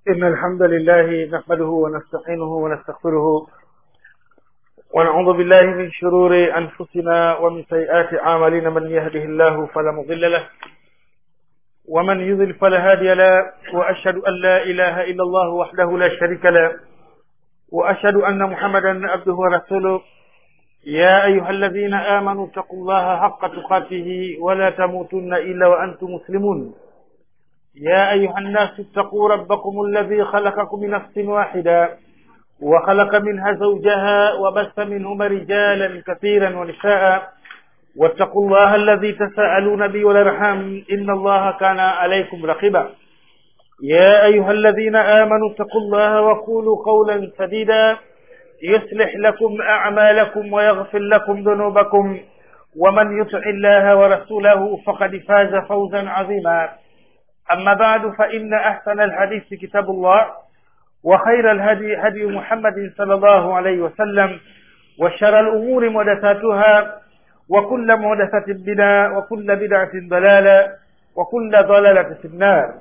إن الحمد لله نحمده ونستعينه ونستغفره ونعوذ بالله من شرور أنفسنا ومن سيئات أعمالنا من يهده الله فلا مضل له ومن يضل فلا هادي له وأشهد أن لا إله إلا الله وحده لا شريك له وأشهد أن محمدا عبده ورسوله يا أيها الذين آمنوا اتقوا الله حق تقاته ولا تموتن إلا وأنتم مسلمون يا أيها الناس اتقوا ربكم الذي خلقكم من نفس واحدة وخلق منها زوجها وبث منهما رجالا كثيرا ونساء واتقوا الله الذي تساءلون به والارحام إن الله كان عليكم رقيبا يا أيها الذين آمنوا اتقوا الله وقولوا قولا سديدا يصلح لكم أعمالكم ويغفر لكم ذنوبكم ومن يطع الله ورسوله فقد فاز فوزا عظيما أما بعد فإن أحسن الحديث كتاب الله وخير الهدي هدي محمد صلى الله عليه وسلم وشر الأمور محدثاتها وكل محدثة بدعة وكل بدعة ضلالة وكل ضلالة في النار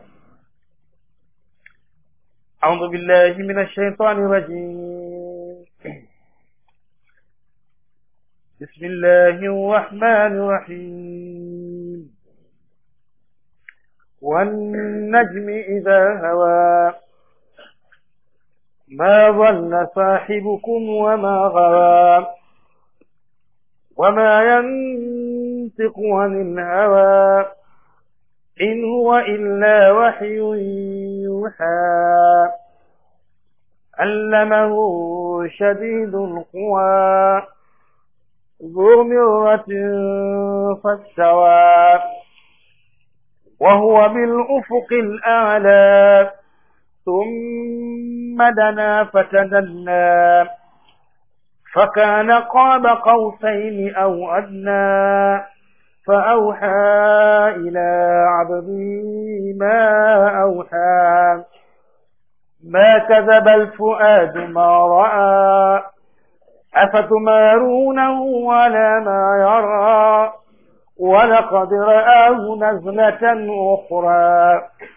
أعوذ بالله من الشيطان الرجيم بسم الله الرحمن الرحيم والنجم إذا هوى ما ضل صاحبكم وما غوى وما ينطق عن الهوى إن هو إلا وحي يوحى علمه شديد القوى ذو مرة فاستوى وهو بالأفق الأعلى ثم دنا فتدلى فكان قاب قوسين أو أدنى فأوحى إلى عبده ما أوحى ما كذب الفؤاد ما رأى أفتمارونه على ما يرى ولقد رآه نزلة أخرى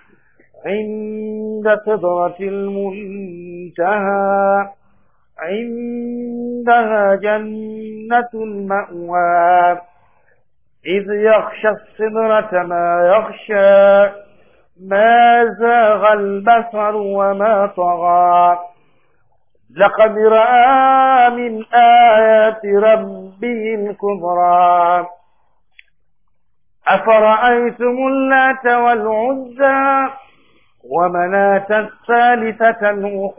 عند سدرة المنتهى عندها جنة المأوى إذ يخشى السدرة ما يخشى ما زاغ البصر وما طغى لقد رأى من آيات ربه الكبرى أفرأيتم اللات والعزى ومناة الثالثة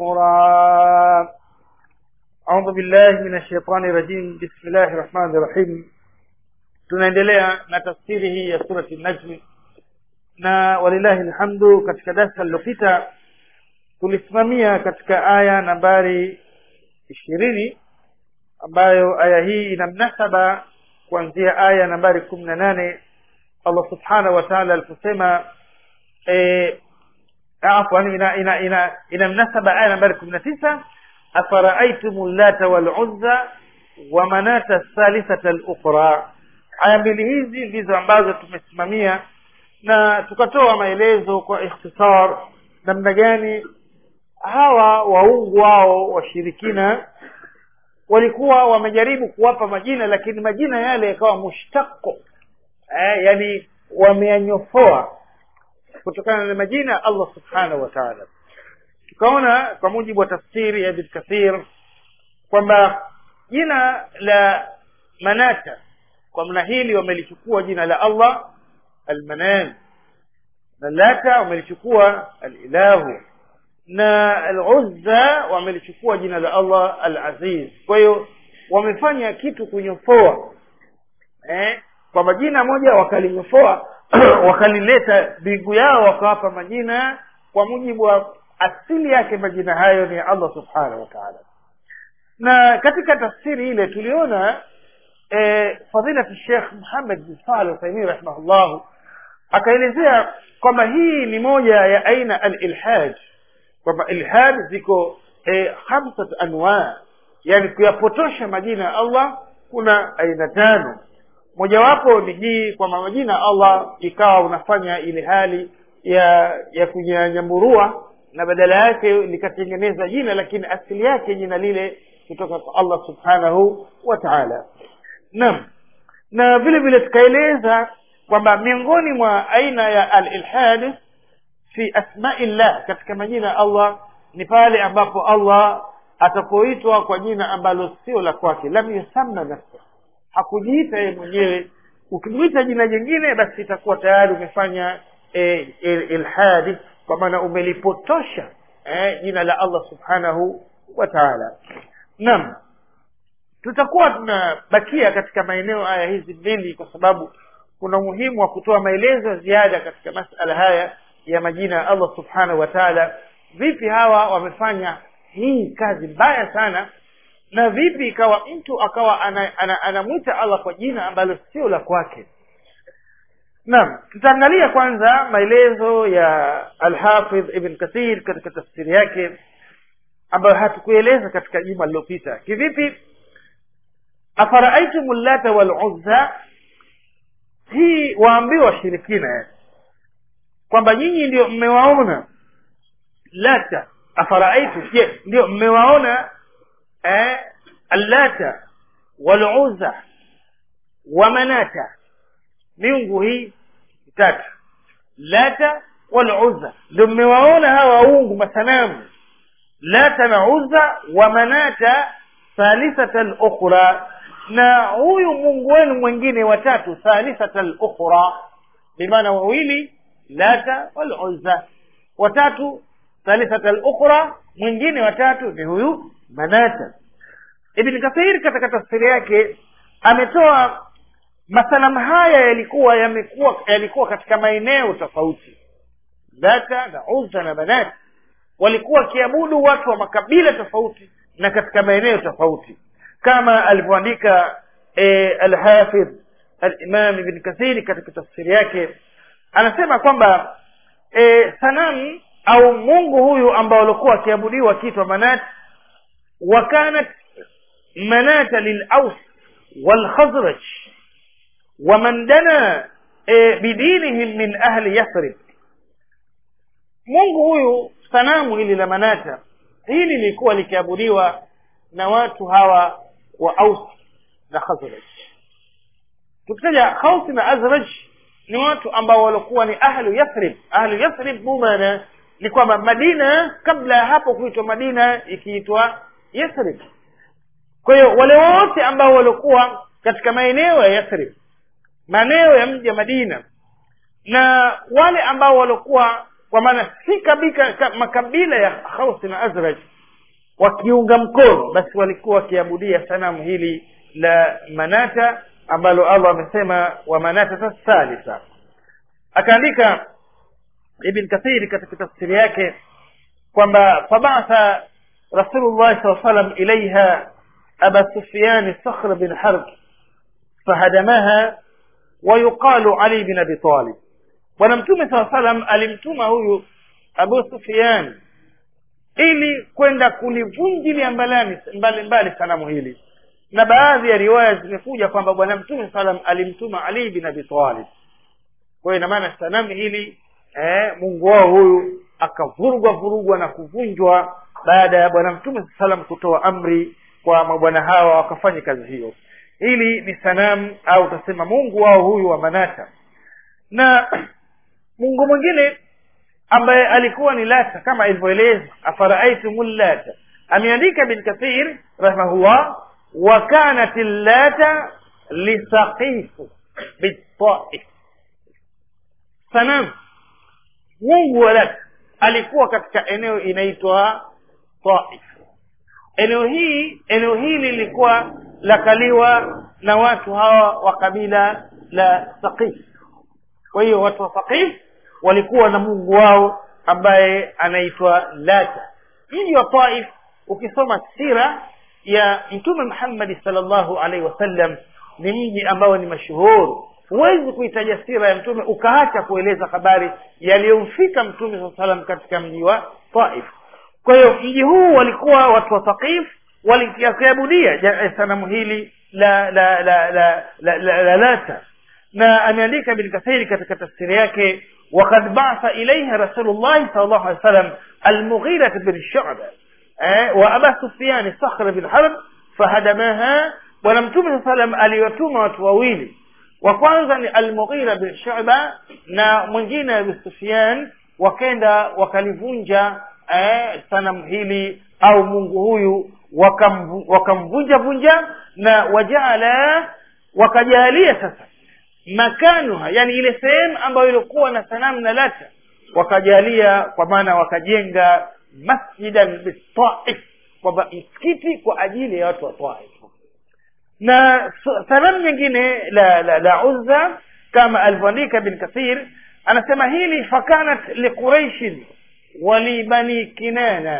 الأخرى أعوذ بالله من الشيطان الرجيم بسم الله الرحمن الرحيم tunaendelea na tafsiri hii ya surati najmi na walillahi alhamdu katika darsa lililopita tulisimamia katika aya nambari ishirini ambayo aya hii ina mnasaba kuanzia aya nambari kumi na nane allah subhanahu wa taala aliposema e, afwan ina, ina, ina, ina mnasaba aya nambari kumi na tisa afaraaitumu llata waluzza wa manata thalithata lukhra aya mbili hizi ndizo ambazo tumesimamia na tukatoa maelezo kwa ikhtisar namna gani hawa waungu wao washirikina walikuwa wamejaribu kuwapa majina lakini majina yale yakawa mushtako eh, yani wameyanyofoa kutokana na majina ya allah subhanahu wa taala tukaona kwa mujibu wa tafsiri ya ibn kathir kwamba jina la manata kwa mna hili wamelichukua jina la allah almanan na lata wamelichukua alilahu na aluzza wamelichukua jina la allah alaziz kwa hiyo wamefanya kitu kunyofoa eh, kwa majina moja wakalinyofoa wakalileta mbingu yao wakawapa majina kwa mujibu wa asili yake majina hayo ni allah subhanahu wa taala na katika tafsiri ile tuliona eh, fadilati shekh muhammad bin saleh uthaimin rahimahullahu akaelezea kwamba hii ni moja ya aina alilhad kwamba ilhad ziko eh, khamsat anwa yani kuyapotosha majina ya allah kuna aina tano mojawapo ni hii kwamba majina ya allah ikawa unafanya ile hali ya ya kunyanyamburua na badala yake likatengeneza jina lakini asili yake jina lile kutoka kwa allah subhanahu wa taala naam na vile vile tukaeleza kwamba miongoni mwa aina ya alilhad fi asmaillah katika majina ya allah ni pale ambapo allah atapoitwa kwa jina ambalo sio la kwake lam yusamma nafsa hakujiita yeye mwenyewe ukimwita jina jingine basi itakuwa tayari umefanya e, e, ilhadi kwa maana umelipotosha e, jina la allah subhanahu wa taala naam tutakuwa tunabakia katika maeneo haya hizi mbili kwa sababu kuna umuhimu wa kutoa maelezo ya ziada katika masala haya ya majina ya allah subhanahu wa taala vipi hawa wamefanya hii kazi mbaya sana na vipi ikawa mtu akawa anamwita ana, ana, ana allah kwa jina ambalo sio la kwake naam tutaangalia kwanza maelezo ya alhafidh ibn kathir katika tafsiri yake ambayo hatukueleza katika juma lililopita kivipi afaraaitumu llata waluzza hii waambiwa washirikina yani kwamba nyinyi ndio mmewaona lata afaraitu je ndio mmewaona eh, allata waluzza wa manata miungu hii tatu lata waluzza ndio mmewaona hawa waungu masanamu lata na uzza wa manata thalithata lukhra na huyu mungu wenu mwingine watatu thalithata lukhra bimaana wawili lata waluzza watatu thalithata lukhra mwingine watatu ni huyu manata ibn kathir katika tafsiri yake ametoa masanamu haya yalikuwa yamekuwa yalikuwa katika maeneo tofauti lata na uzza na manata walikuwa wakiabudu watu wa makabila tofauti na katika maeneo tofauti kama alivyoandika e, alhafidh alimam ibn kathiri katika tafsiri yake anasema kwamba e, sanamu au mungu huyu ambao walikuwa wakiabudiwa akiitwa manat wakanat manata lilaus walkhazraj waman dana e, bidinihim min ahli yathrib mungu huyu sanamu hili la manata hili lilikuwa likiabudiwa na watu hawa wa aus na khazraj tukitaja khausi na azraj ni watu ambao walikuwa ni ahlu yathrib ahlu yathrib mumana ni kwamba madina kabla ya hapo kuitwa madina ikiitwa yathrib kwa hiyo wale wote ambao walikuwa katika maeneo ya yathrib maeneo ya mji wa madina na wale ambao walikuwa kwa maana si kabika makabila ya khausi na azraj wakiunga mkono basi walikuwa wakiabudia sanamu hili la manata ambalo allah amesema wa manata thalitha akaandika ibn kathiri katika tafsiri yake kwamba fabatha rasulullah saa salam ilaiha aba sufyani sakhr bin harb fahadamaha ويقال علي بن ابي طالب bwana mtume saa salam alimtuma huyu abu sufian ili kwenda kulivunjilia mbali mbali sanamu hili na baadhi ya riwaya zimekuja kwamba bwana mtume salam alimtuma ali bin abi talib kwa hiyo inamaana sanamu hili eh, mungu wao huyu akavurugwa vurugwa na kuvunjwa baada ya bwana mtume saa salam kutoa amri kwa mabwana hawa wakafanya kazi hiyo hili ni sanamu au utasema mungu wao huyu wa manata na mungu mwingine ambaye alikuwa ni lata kama ilivyoeleza afaraaitumu llata ameandika bin kathir rahimahullah wa kanat llata lisaqifu bitaif sanamu mungu wa lata alikuwa katika eneo inaitwa taif eneo hii eneo hili lilikuwa lakaliwa na watu hawa wa kabila la saqif kwa hiyo watu wa saqif walikuwa na mungu wao ambaye anaitwa lata mji wa taif ukisoma sira ya mtume muhammadi salllahu alaihi wasallam ni mji ambao ni mashuhuri huwezi kuitaja sira ya mtume ukaacha kueleza habari yaliyomfika mtume saa salam katika mji wa taif kwa hiyo mji huu walikuwa watu wa thaqif walikiabudia sanamu hili la la la la la, la, la lata na ameandika ibn kathiri katika tafsiri yake وقد بعث إليها رسول الله صلى الله عليه وسلم almughira bin shuba eh, wa aba sufiani sakhra bin harb fahadamaha bwana mtume saa salam aliwatuma watu wawili wa kwanza ni almughira bin shuba na mwingine abu sufian wakenda wakalivunja eh, sanamu hili au mungu huyu wakamvu- wakamvunja vunja na wajaala wakajalia sasa makanuha yani ile sehemu ambayo ilikuwa na sanamu na lata wakajalia kwa maana wakajenga masjidan bitaif kwamba msikiti kwa ajili ya watu wa taif na s- sanamu nyingine la, la, la uzza kama alivyoandika bin kathir anasema hili fakanat liquraishin walibani kinana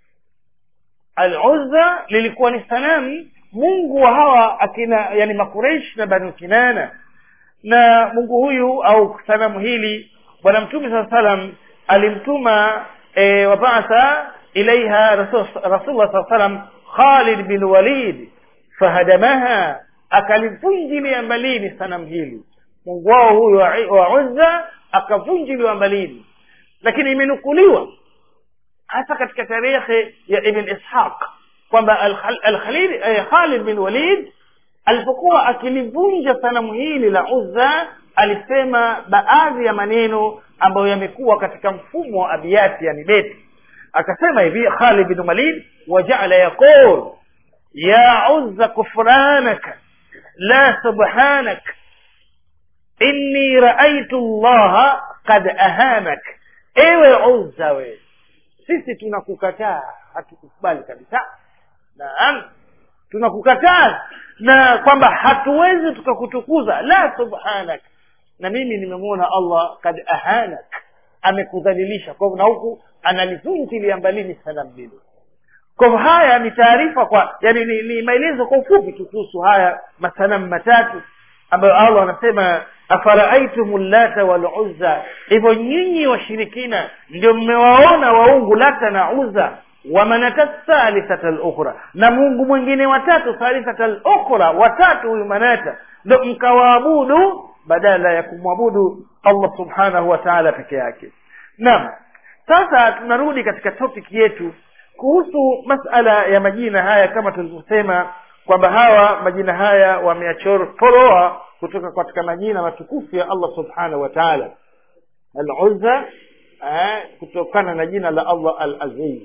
al-uzza lilikuwa ni sanamu mungu wa hawa akina yani makureish na banu kinana na mungu huyu au sanamu hili bwana mtume saa salam alimtuma e, wabaatha ilaiha rasul- rasulullah saa salam khalid bin walid fahadamaha akalivunjilia mbalini sanamu hili mungu wao huyu wa, wa uzza akavunjiliwa mbalini lakini imenukuliwa hasa katika tarehe ya ibn ishaq kwamba Al-Khal- al-Khalid eh, Khalid bin Walid alipokuwa akilivunja sanamu hili la Uzza alisema baadhi ya maneno ambayo yamekuwa katika mfumo wa abiyati yani beti akasema hivi Khalid bin Walid wajaala yaqul ya Uzza kufranaka la subhanak inni raaitu llaha qad ahanak ewe Uzza we sisi tunakukataa hatukukubali kabisa naam tunakukataa na kwamba hatuwezi tukakutukuza la subhanak na mimi nimemwona allah kad ahanak amekudhalilisha kwa hivyo na huku analivunjilia mbalini sanamu hilo kwa hivyo haya ni taarifa kwa yani ni, ni maelezo kwa ufupi tu kuhusu haya masanamu matatu ambayo allah anasema afaraaitum llata waluzza hivyo nyinyi washirikina ndio mmewaona waungu lata na uza wamanata thalithata lukhra na mungu mwingine watatu thalithata lukhra watatu huyu manata ndo mkawaabudu badala ya kumwabudu allah subhanahu wa taala peke yake naam sasa tunarudi katika topic yetu kuhusu masala ya majina haya kama tulivyosema kwamba hawa majina haya wameyachoroa kutoka katika majina matukufu ya allah subhanahu wa taala al-uzza eh, kutokana na jina la allah al-aziz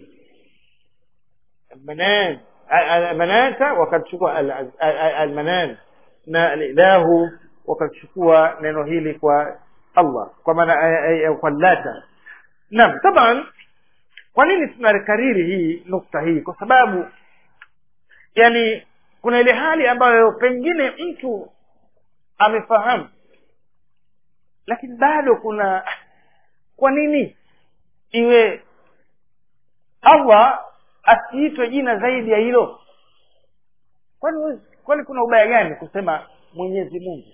المنان المناتا wakachukua almanan na alilahu wakachukua neno hili kwa allah kwa maana kwa lata naam taban kwa nini tunakariri hii nukta hii kwa sababu yani kuna ile hali ambayo pengine mtu amefahamu lakini bado kuna kwa nini iwe allah asiitwe jina zaidi ya hilo kwani kwani kuna ubaya gani kusema mwenyezi mungu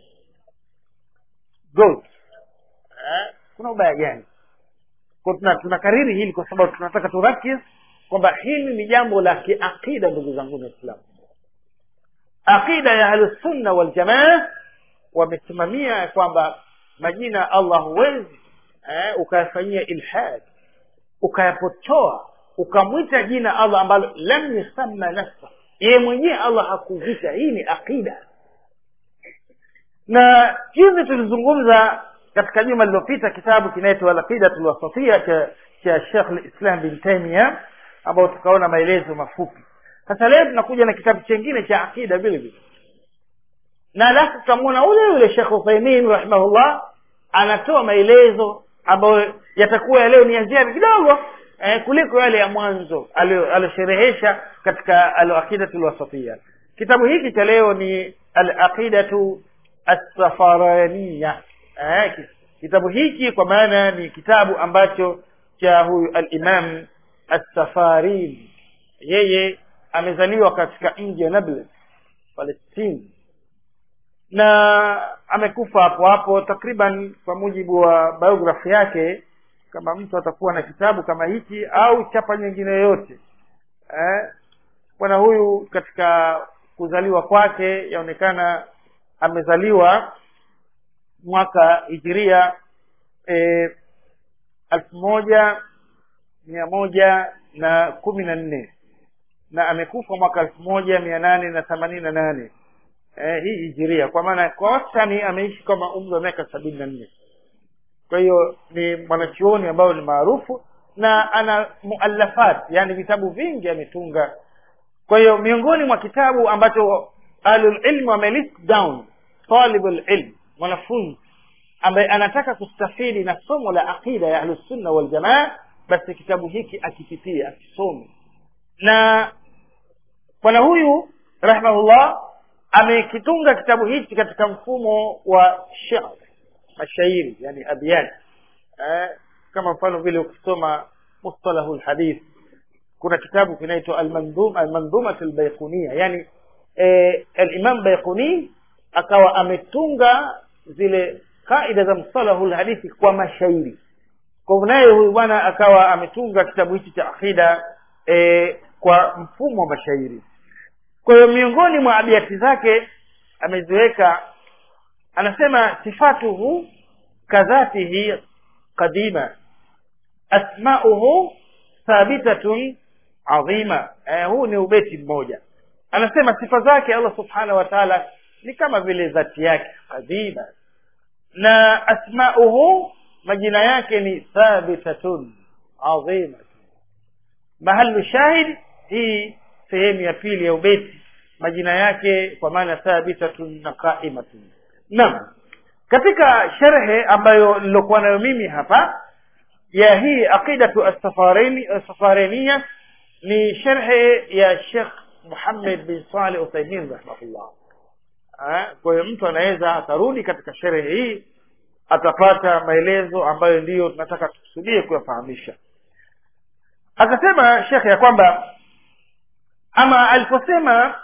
god eh? kuna ubaya gani kwa tuna tunakariri hili kwa sababu tunataka turakis kwamba hili ni jambo la kiaqida ndugu zangu waislamu aqida ya ahlusunna waljamaa wamesimamia kwamba majina allah huwezi eh, ukayafanyia ilhad ukayapotoa ukamwita jina allah ambalo lam yusamma nafsa yeye mwenyewe allah hakuvita hii ni aqida na hivi tulizungumza katika juma lililopita kitabu kinaitwa alaqidatu lwasatia cha cha shekh lislam bin taimia ambao tukaona maelezo mafupi sasa leo tunakuja na kitabu chengine cha aqida vile vile na alafu tutamwona ule yule shekh uthaimin rahimahullah anatoa maelezo ambayo yatakuwa ya leo ni ya ziada kidogo eh, kuliko yale ya mwanzo aliosherehesha katika alaqidatu lwasatia kitabu hiki cha leo ni alaqidatu assafaraniya eh, kitabu hiki kwa maana ni kitabu ambacho cha huyu alimam assafarini yeye amezaliwa katika mji wa nablus palestine na amekufa hapo hapo takriban kwa mujibu wa biografi yake kama mtu atakuwa na kitabu kama hiki au chapa nyingine yoyote eh, bwana huyu katika kuzaliwa kwake yaonekana amezaliwa mwaka hijiria elfu moja mia moja na kumi na nne na amekufa mwaka elfu moja mia nane na themanini na nane eh, hii hijiria kwa maana kwa wastani ameishi kama umri wa miaka sabini na nne kwa hiyo ni mwanachuoni ambayo ni maarufu na ana muallafat yani vitabu vingi ametunga kwa hiyo miongoni mwa kitabu ambacho ahlulilmu wamelist down talibul ilm mwanafunzi ambaye anataka kustafidi na somo la aqida ya ahlusunna waljamaa basi kitabu hiki akipitie akisome na bwana huyu rahimahullah amekitunga kitabu hichi katika mfumo wa sha'r mashairi yani abyat eh, kama mfano vile ukisoma mustalahu lhadith kuna kitabu kinaitwa almandhumat albayqunia yani eh, alimam bayquni akawa ametunga zile kaida za msalahu lhadithi kwa mashairi kwa hivyo naye huyu bwana akawa ametunga kitabu hichi cha aqida e, kwa mfumo wa mashairi kwa hiyo miongoni mwa abiati zake ameziweka anasema sifatuhu kadhatihi qadima asmauhu thabitatun adhima eh, huu ni ubeti mmoja anasema sifa zake allah subhanahu wa taala ni kama vile dhati yake qadima na asmauhu majina yake ni thabitatun adhima mahalu shahid hii sehemu ya pili ya ubeti majina yake kwa maana thabitatun na qaimatun naam katika sherhe ambayo nilokuwa nayo mimi hapa ya hii aqidatu assafarenia ni sherhe ya shekh muhammad bin saleh uthaimin rahimahullah kwa hiyo mtu anaweza akarudi katika sherehe hii atapata maelezo ambayo ndiyo tunataka tukusudie kuyafahamisha akasema shekhe ya kwamba ama aliposema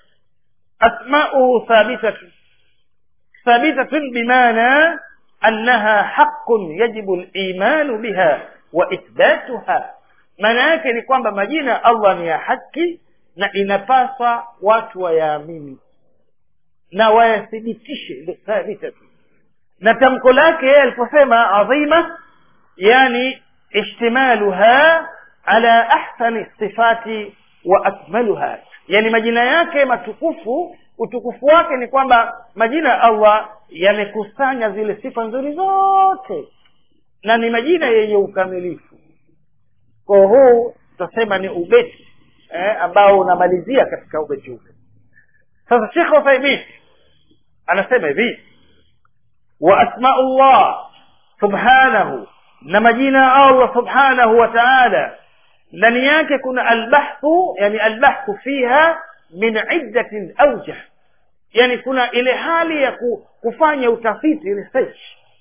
asmauhu thabitatun thabitatun bimaana annaha haqun yajibu limanu biha wa ithbatuha maana yake ni kwamba majina ya allah ni ya haki na inapaswa watu wayaamini na wayathibitishe ndio thabitatun na tamko lake yeye aliposema adhima yani ishtimaluha ala ahsani sifati wa akmaluha yani majina yake matukufu utukufu wake ni kwamba majina ya allah yamekusanya zile sifa nzuri zote na ni majina yenye ukamilifu kwa huu tutasema ni ubeti eh, ambao unamalizia katika ubeti ule sasa shekh uthaimin anasema hivi wa asmau llah subhanahu na majina ya allah subhanahu wa taala ndani yake kuna albahthu yani albahthu fiha min iddatin aujah yani kuna ile hali ya kufanya utafiti research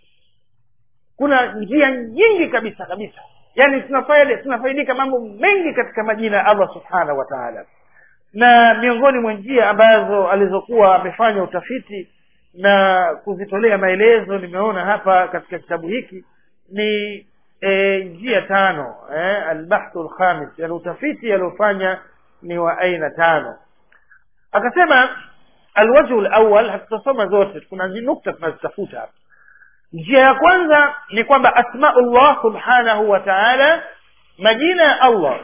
kuna njia nyingi kabisa kabisa yani tunafaidi tunafaidika mambo mengi katika majina ya allah subhanahu wa taala na miongoni mwa njia ambazo alizokuwa amefanya utafiti na kuzitolea maelezo nimeona hapa katika kitabu hiki ni e, njia tano eh, albahthu lkhamis yani utafiti aliofanya ni wa aina tano akasema alwajhu lawal hatutasoma zote kuna nukta tunazitafuta hapa njia ya kwanza ni kwamba asmau llah subhanahu wa taala majina ya allah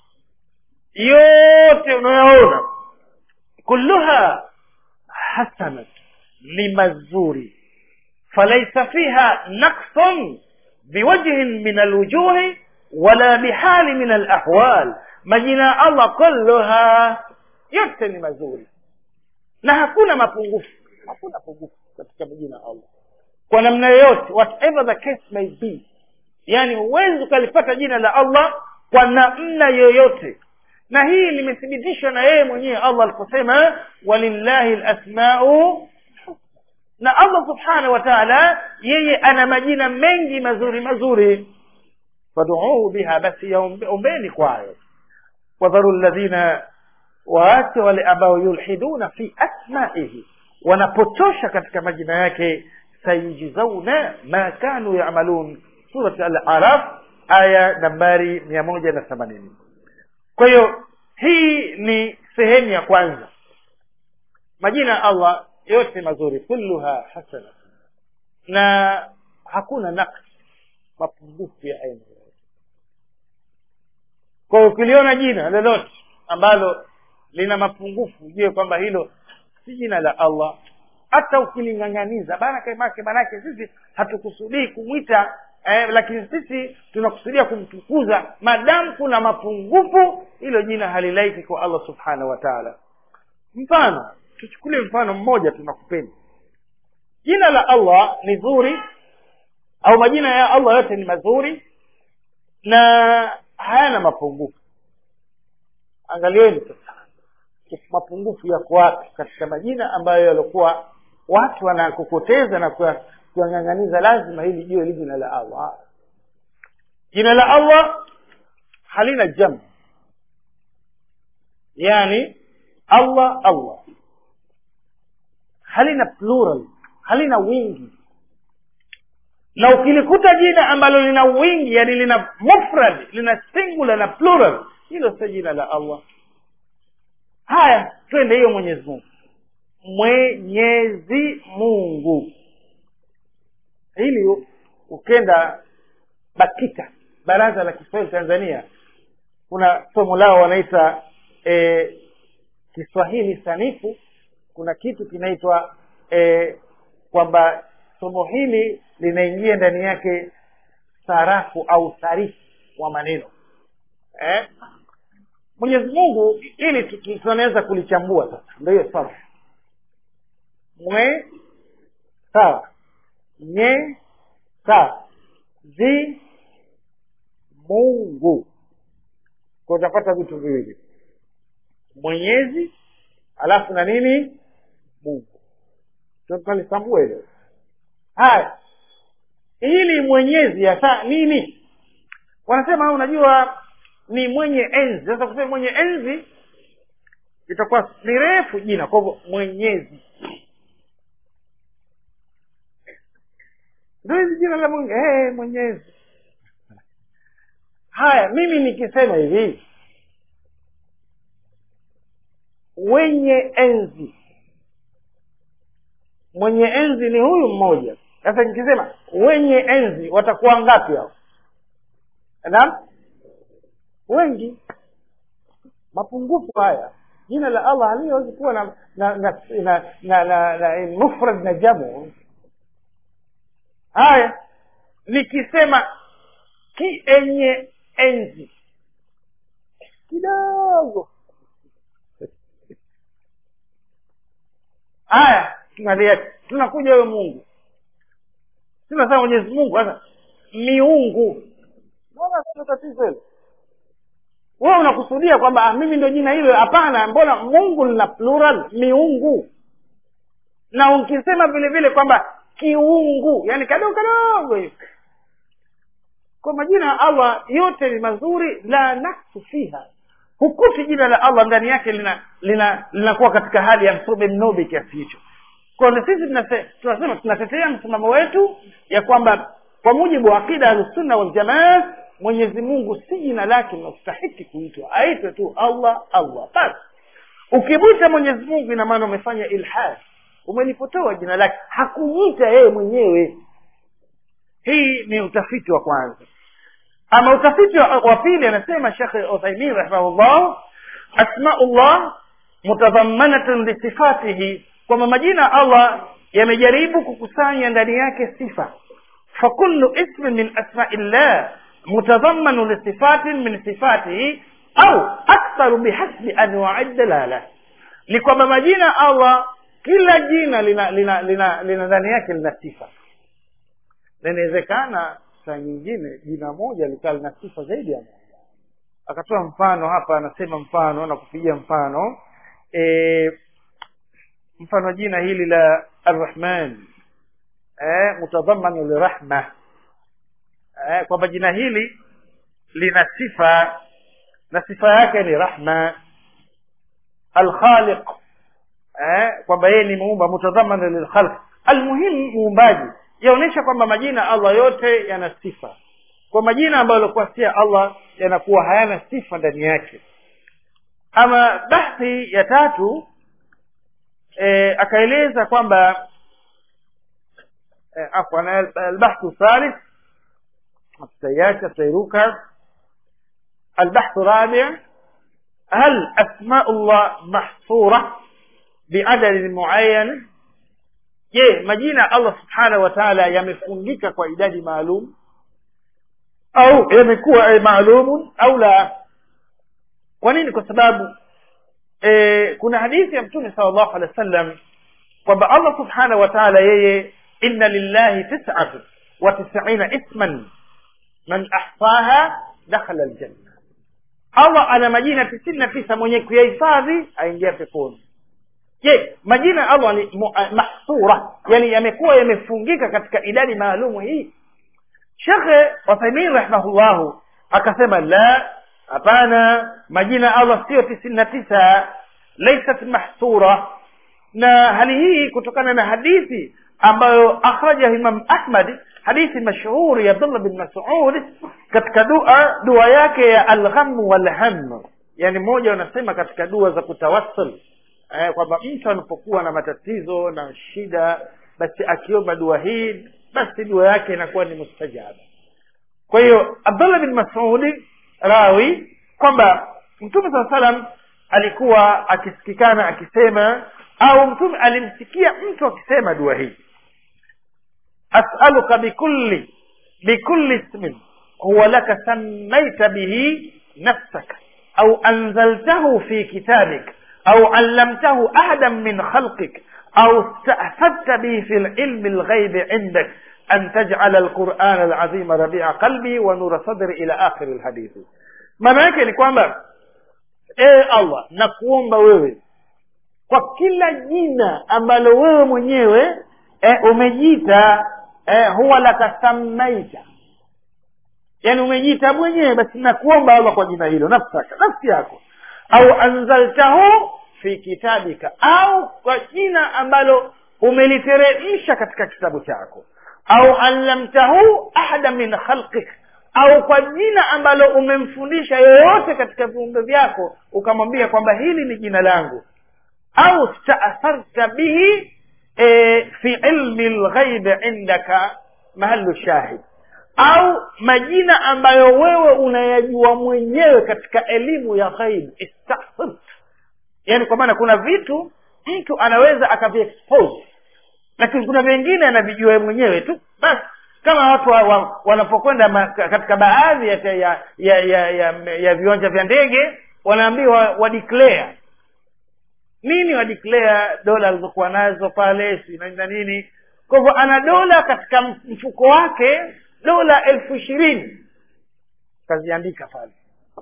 yote unayoona kulluha hasanat ni mazuri falaisa fiha naqsun biwajhin min alwujuhi wala bihali min alahwal majina ya allah kulluha yote ni mazuri na hakuna mapungufu hakuna pungufu katika majina ya allah kwa namna yoyote whatever the case may be yani huwezi ukalipata jina la allah kwa namna yoyote na hii limethibitishwa na yeye mwenyewe allah aliposema walillahi lasmau na allah subhanahu wa taala yeye ana majina mengi mazuri mazuri faduuhu biha basi yaombeni kwayo wadharu ladhina waache wale ambao yulhiduna fi asmaihi wanapotosha katika majina yake sayujzauna ma kanu yamalun surat al-araf aya nambari mia moja na themanini kwa hiyo hii ni sehemu ya kwanza majina ya allah yote mazuri kulluha hasana na hakuna naqs mapungufu ya aina yoyote kwa hiyo ukiliona jina lolote ambalo lina mapungufu ujue kwamba hilo si jina la allah hata ukiling'ang'aniza manake manake sisi hatukusudii kumwita eh, lakini sisi tunakusudia kumtukuza madamu kuna mapungufu hilo jina halilaiki kwa allah subhanahu wa taala mfano tuchukulie mfano mmoja tunakupenda jina la allah ni zuri au majina ya allah yote ni mazuri na hayana mapungufu angalieni sasa mapungufu yako wapi katika majina ambayo yaliokuwa watu wanakokoteza na kuwang'ang'aniza lazima hili jiwe li jina la allah jina la allah halina jam yani allah allah halina plural halina wingi na ukilikuta jina ambalo lina wingi yani lina mufrad lina singular na plural hilo sio jina la allah haya twende hiyo mwenyezi mungu mwenyezi mungu hili ukenda bakita baraza la kiswahili tanzania kuna somo lao wanaita e, kiswahili sanifu kuna kitu kinaitwa e, kwamba somo hili linaingia ndani yake sarafu au sarifu wa maneno eh? mwenyezi mungu ili tunaweza kulichambua sasa ndo hiyo sarfu mwe sawa nye sawa zi mungu kwa utapata vitu viwili mwenyezi alafu na nini mungu tunalisambua hilo haya ili mwenyezi hasa nini wanasema unajua ni mwenye enzi sasa kusema mwenye enzi itakuwa ni refu jina kwa hivyo mwenyezi ndo hizi jina la mungu hey, mwenyezi haya mimi nikisema hivi wenye enzi mwenye enzi ni huyu mmoja sasa nikisema wenye enzi watakuwa ngapi hao naam wengi mapungufu haya jina la allah haliwezi kuwa na na na na, na, na, na mufrad na jamu haya nikisema kienye enzi kidogo haya tunalia tunakuja huyo mungu tunasema mwenyezi mungu sasa miungu mbona sio tatizo hilo wewe unakusudia kwamba ah, mimi ndio jina hilo hapana mbona mungu lina plural miungu na ukisema vile vile kwamba kiungu yani kadogo kadogo hivi kwa majina ya allah yote ni mazuri la naksu fiha hukuti jina la allah ndani yake lina lina linakuwa katika hali ya msobe mnobe kiasi hicho kwa na sisi tunase- tunasema tunatetea msimamo wetu ya kwamba kwa mujibu wa akida ahlusunna waljamaa mwenyezi mungu si jina lake linastahiki kuitwa aitwe tu allah allah basi ukimwita mwenyezi mungu ina maana umefanya ilhad umelipotoa jina lake hakumwita yeye mwenyewe hii ni utafiti wa kwanza ama utafiti wa wa pili anasema shekhe uthaimin rahimahullah asmaullah mutadhamanatan lisifatihi kwamba majina ya allah yamejaribu kukusanya ndani yake sifa fakullu ismin min asmai llah mutadhamanu lisifatin min sifatihi au aktharu bihasbi anwai dalala ni kwamba majina ya allah kila jina lina lina lina lina ndani yake lina sifa na inawezekana saa nyingine jina moja likawa lina sifa zaidi ya moja akatoa mfano hapa anasema mfano na kupigia mfano e, mfano jina hili la arrahman e, mutadhamanu lirahma e, kwamba jina hili lina sifa na sifa yake ni rahma alkhaliq eh, kwamba yeye ni muumba mutadhamana lilkhalq almuhimu muumbaji yaonyesha kwamba majina allah yote yana sifa kwa majina ambayo yalikuwa si ya allah yanakuwa hayana sifa ndani yake ama bahthi ya tatu e, akaeleza kwamba e, afwan albahthu thalith tutaiacha tutairuka البحث الرابع هل أسماء الله محصورة بعدد معين je majina allah subhanahu wa taala yamefungika kwa idadi maalum au yamekuwa eh, maalumun au la kwa nini kwa sababu eh, kuna hadithi ya mtume sal llahu alehi wa sallam kwamba allah subhanahu wa taala yeye inna lillahi tisatu wa tisaina isman man ahsaha dakhala aljanna allah ana majina tisini na tisa mwenye kuyahifadhi aingia peponi je majina ya allah ni mu- eh, mahsura yani yamekuwa yamefungika katika idadi maalumu hii shekhe wathaimin rahimahullahu akasema la hapana majina ya allah siyo tisini na tisa laisat mahsura na hali hii kutokana na hadithi ambayo akhrajahu imam ahmad hadithi mashhuri ya abdullah bin masud katika dua dua yake ya alghamu walham yani mmoja wanasema katika dua za kutawassul eh, kwamba mtu anapokuwa na matatizo na shida basi akiomba dua hii basi dua yake inakuwa ni mustajaba kwa hiyo abdullah bin masudi rawi kwamba mtume saa salam alikuwa akisikikana akisema au mtume alimsikia mtu akisema dua hii asaluka bikulli bikulli ismin huwa laka sammaita bihi nafsaka au anzaltahu fi kitabik au allamtahu ahadan min khalqik au stahfadta bihi fi lilmi lghaibi indak an tajala alquran alazima rabia qalbi wa nura sadri ila akhiri lhadithi maana yake ni kwamba ee allah nakuomba wewe kwa kila jina ambalo wewe mwenyewe eh, umejiita eh, huwa laka sammaita yani umejiita mwenyewe basi nakuomba allah kwa jina hilo nafsaka nafsi yako au anzaltahu fi kitabika au kwa jina ambalo umeliteremsha katika kitabu chako au allamtahu ahada min khalqik au kwa jina ambalo umemfundisha yoyote katika viumbe vyako ukamwambia kwamba hili ni jina langu au staatharta bihi e, fi ilmi lghaibi indaka mahalu shahid au majina ambayo wewe unayajua mwenyewe katika elimu ya ghaib istathart yani kwa maana kuna vitu mtu anaweza akaviexpose lakini kuna vingine anavijua yeye mwenyewe tu basi kama watu wa, wa, wanapokwenda ma- katika baadhi ya, ya, ya, ya, ya, ya viwanja vya ndege wanaambiwa wa declare nini wa declare dola alizokuwa nazo pale si na na nini kwa hivyo ana dola katika mfuko wake dola elfu ishirini kaziandika pale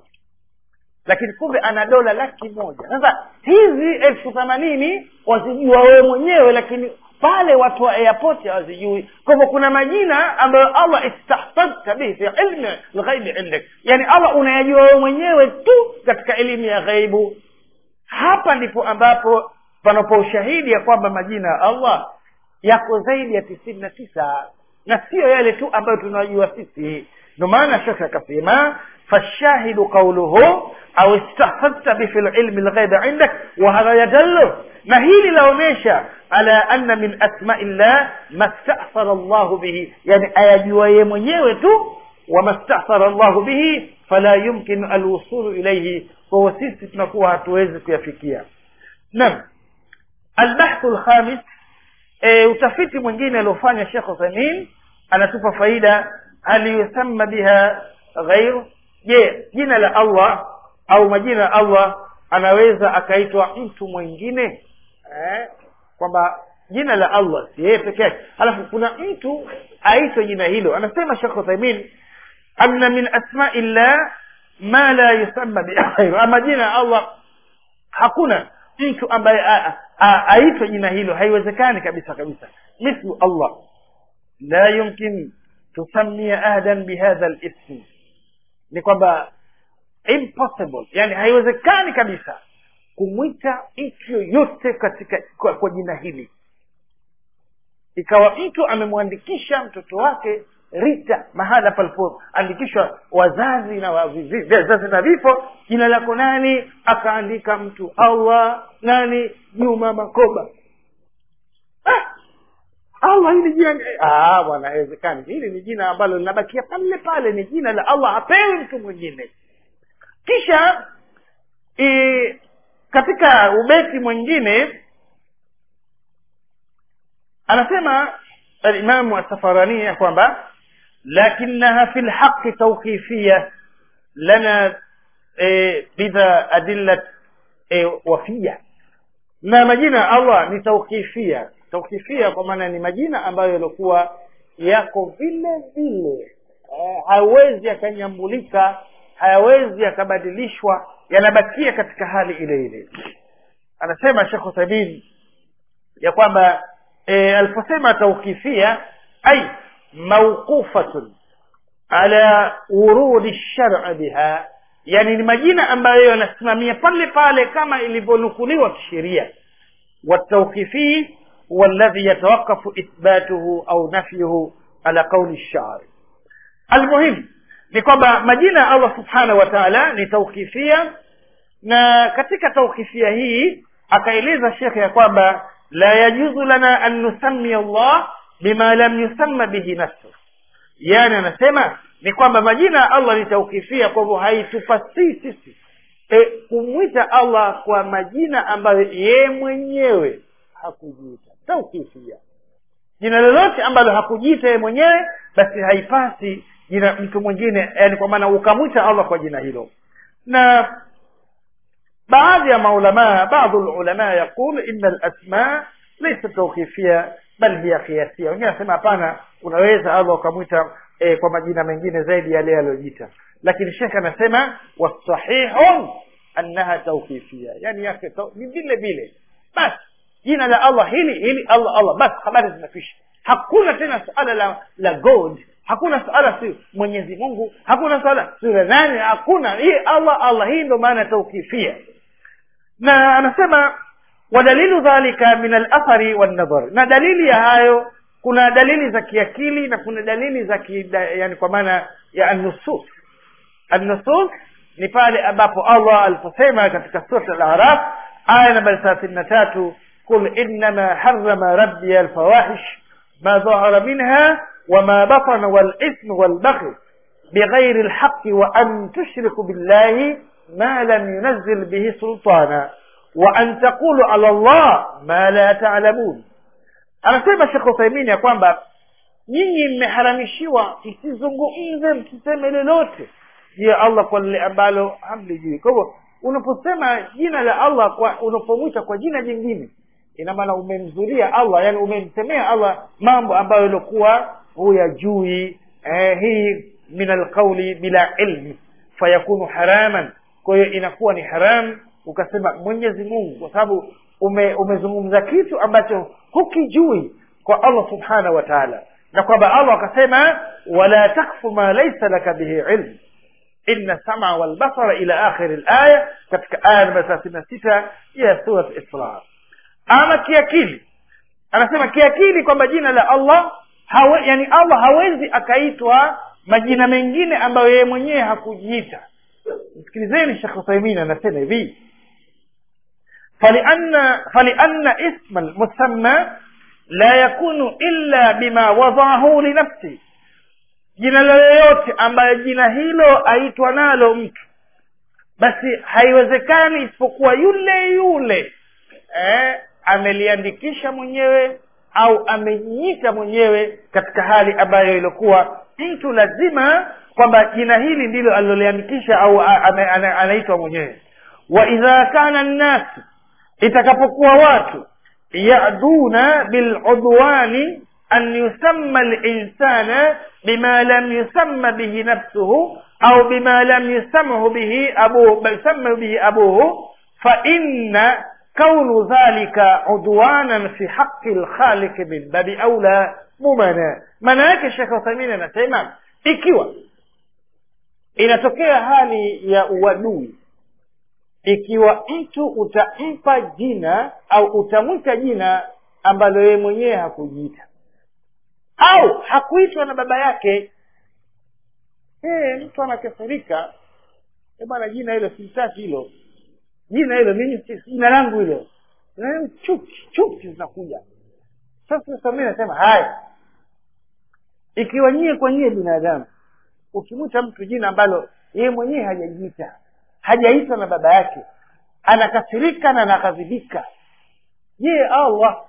lakini kumbe ana dola laki moja sasa hizi elfu themanini wazijua wewe mwenyewe lakini pale watu wa airport hawazijui kwa hivyo kuna majina ambayo allah istahfadta bihi fi ilmi lghaibi indak yani allah unayajua wewe mwenyewe tu katika elimu ya ghaibu hapa ndipo ambapo panapo ushahidi ya kwamba majina ya allah yako zaidi ya tisini na tisa na siyo yale tu ambayo tunajua sisi ndio maana shekhe akasema fashahidu qauluhu au istahfadta bi fi lilmi lghaibi indak wa hadha yadallu na hili laonyesha ala anna min asmai llah mastathara llahu bihi yani ayajua ye mwenyewe tu wama stathara llahu bihi fala yumkinu alwusulu ilaihi kwahiyo sisi tunakuwa hatuwezi kuyafikia naam albahthu lkhamis e, utafiti mwingine aliofanya shekh uthamin anatupa faida hal yusamma biha ghairu je jina la allah au majina ya allah anaweza akaitwa mtu mwingine eh? kwamba jina la allah si yeye peke yake alafu kuna mtu aitwe jina hilo anasema shekh uthaimin anna min asmai llah ma la yusamma bighairu ama jina ya allah hakuna mtu ambaye a- a- aitwe jina hilo haiwezekani kabisa kabisa mithlu allah la yumkin tusamia ahadan bihadha lism ni kwamba impossible yani haiwezekani kabisa kumwita mtu yoyote katika kwa, kwa jina hili ikawa mtu amemwandikisha mtoto wake rita mahala palipoandikishwa wazazi na wa- vi- vi- vizazi na vifo jina lako nani akaandika mtu allah nani juma makoba ah, allah hili jina ni- ah, bwana haiwezekani hili ni jina ambalo linabakia pale pale ni jina la allah hapewi mtu mwingine kisha i, katika ubeti mwingine anasema alimamu asafarani ya kwamba lakinaha fi lhaqi tauqifia lana e, bidha adillat e, wafia na majina ya allah ni tauqifia tauqifia kwa maana ni majina ambayo yaliokuwa yako vile vile eh, hawezi yakanyambulika hayawezi yakabadilishwa yanabakia katika hali ile ile anasema shekh uthamin ya kwamba e, aliposema taukifia ai mauqufatun ala urudi lshari biha yani ni majina ambayo yanasimamia pale pale kama ilivyonukuliwa kisheria والتوقيفي هو الذي يتوقف إثباته أو نفيه على قول الشاعر المهم ni kwamba majina ya allah subhanahu wa taala ni taukifia na katika taukifia hii akaeleza shekhe ya kwamba la yajuzu lana an nusamia allah bima lam yusamma bihi nafsu yani anasema ni kwamba majina ya allah ni taukifia kwa hivyo haitupasii sisi e, kumwita allah kwa majina ambayo yeye mwenyewe hakujiita taukifia jina lolote ambalo hakujiita yeye mwenyewe basi haipasi jina mtu mwingine yani kwa maana ukamwita allah kwa jina hilo na baadhi ya maulamaa baadhi lulamaa yaqul ina lasma laisa tauqifia bal hiya kiasia wengine anasema hapana unaweza allah ukamwita e, kwa majina mengine zaidi yale yaliyojiita lakini shekh anasema wasahihun annaha tauqifia yani yake tau- ni vile vile basi jina la allah hili hili allah allah basi habari zinakwisha hakuna tena suala la la god hakuna suala si mwenyezi mungu hakuna suala si la nani hakuna hii allah allah hii ndo maana taukifia na anasema wadalilu dhalika min alathari wannadhar na dalili ya hayo kuna dalili za kiakili na kuna dalili za ki, yani kwa maana ya annusus annusus ni pale ambapo allah aliposema katika surat al-araf aya nambari thelathini na tatu qul innama harama rabbi alfawahish ma dhahara minha wama batana walithmu walbaghi بغير الحق وأن تشركوا بالله ما لم ينزل به سلطانا وأن تقولوا على الله ما لا تعلمون anasema shekh uthaimini ya kwamba nyinyi mmeharamishiwa msizungumze msiseme lolote juu ya allah kwa lile ambalo hamlijui kwa hivyo unaposema jina la allah kwa unapomwita kwa jina jingine ina maana umemzulia allah yani umemsemea allah mambo ambayo iliokuwa huyajui eh, hii min alqauli bila ilmi fayakunu haraman kwa hiyo inakuwa ni haram ukasema mwenyezi mungu kwa sababu ume, umezungumza kitu ambacho hukijui kwa allah subhanahu wa taala na kwamba allah akasema wala takfu ma laisa laka bihi ilm inna sama walbasara ila akhiri laya katika aya namba thelathini na sita ya surat isra ama kiakili anasema kiakili kwamba jina la allah hawe, yani allah hawezi akaitwa majina mengine ambayo yeye mwenyewe hakujiita msikilizeni shekh uthaimin anasema hivi فلأن فلأن اسم المسمى لا يكون إلا بما وضعه لنفسه jina lolote ambayo jina hilo aitwa nalo mtu basi haiwezekani isipokuwa yule yule eh, ameliandikisha mwenyewe au amejiita mwenyewe katika hali ambayo ilikuwa mtu lazima kwamba jina hili ndilo aliloliandikisha au a- ame- ana- anaitwa mwenyewe wa idha kana nnasu itakapokuwa watu yaduna biludwani an yusamma linsana bima lam yusamma bihi nafsuhu au bima lam yusamhu bihi abuhu bal samma bihi abuhu faina kaunu dhalika udwanan fi haqi lkhaliqi min babi aula mumana maana yake shekh uthamini anasema ikiwa inatokea hali ya uadui ikiwa mtu utampa jina au utamwita jina ambalo yeye mwenyewe hakujiita au hakuitwa na baba yake hey, mtu anakasirika "Eh bwana jina hilo simtaki hilo jina hilo mimi si- jina langu hilo Na chuki chuki zinakuja sasa sasa mimi nasema haya ikiwa nyie kwa nyie binadamu ukimwita mtu jina ambalo yeye mwenyewe hajajiita hajaitwa na baba yake anakasirika na anakadhibika je allah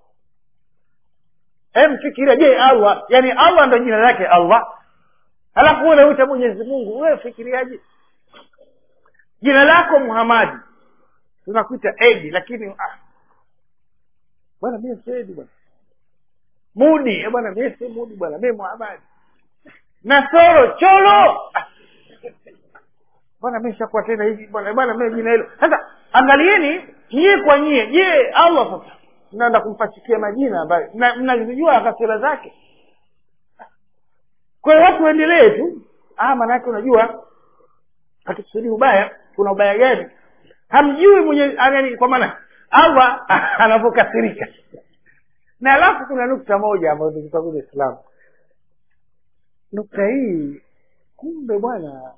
emfikiria je allah yani allah ndo jina lake allah halafu unauita mwenyezi mungu wewe fikiriaje jina lako muhamadi tunakuita edi lakini ah, bwana mie si edi bwana mudi eh, bwana mie si mudi bwana mie muhamadi nasoro cholo Ah, bwana mi shakuwa tena hivi bwana bwana mie jina hilo sasa angalieni nyie kwa nyie je allah sasa mnaenda kumpasikia majina ambayo mna- mnazijua kasira zake kwa hiyo watu waendelee tu ah maanake unajua hatukusudii ubaya kuna ubaya gani hamjui mwenye yani kwa maana allah anavyokasirika na alafu kuna nukta moja ambayo tukitakuja islamu nukta hii kumbe bwana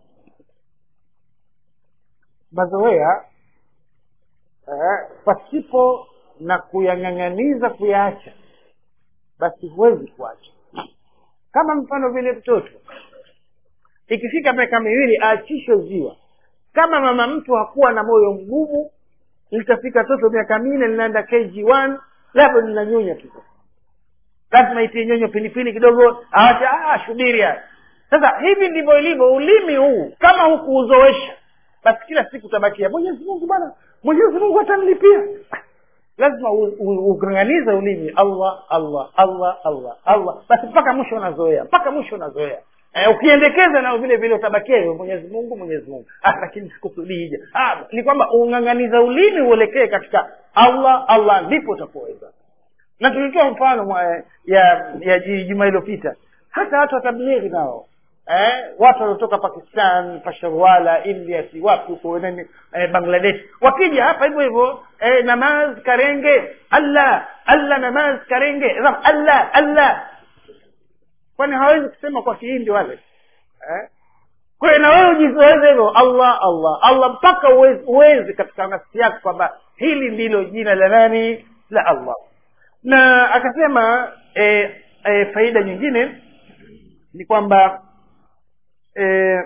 mazoea eh, pasipo na kuyang'ang'aniza kuyaacha basi huwezi kuacha kama mfano vile mtoto ikifika miaka miwili aachishwe ziwa kama mama mtu hakuwa na moyo mgumu litafika toto miaka minne linaenda kg1 labda linanyonya tu lazima itie nyonyo pilipili kidogo awacha ah, shubiri haya sasa hivi ndivyo ilivyo ulimi huu kama hukuuzoesha basi kila siku utabakia mwenyezi mungu bwana mwenyezi mungu atanilipia lazima u- u- ugang'anize ulimi allah allah allah allah allah basi mpaka mwisho unazoea mpaka mwisho unazoea eh, ukiendekeza nao vile vile utabakia hivyo mwenyezi mungu mwenyezi mungu ah, lakini sikusudii hija ah, ni kwamba ung'ang'aniza ulimi uelekee katika allah allah ndipo utapoweza na tulitoa mfano mwa, ya ya ji- juma iliyopita hata watu wa tablighi nao eh, watu waliotoka pakistan pasharwala india si wapi huko nini eh, bangladesh wakija hapa hivyo hivyo eh, namaz karenge allah allah namaz karenge Sasa, allah allah kwani hawezi kusema kwa kihindi wale eh? kwa hiyo na wewe ujizoeze hivyo allah allah allah mpaka uwezi, uwezi katika nafsi yako kwamba hili ndilo jina la nani la allah na akasema e, e, faida nyingine ni kwamba e,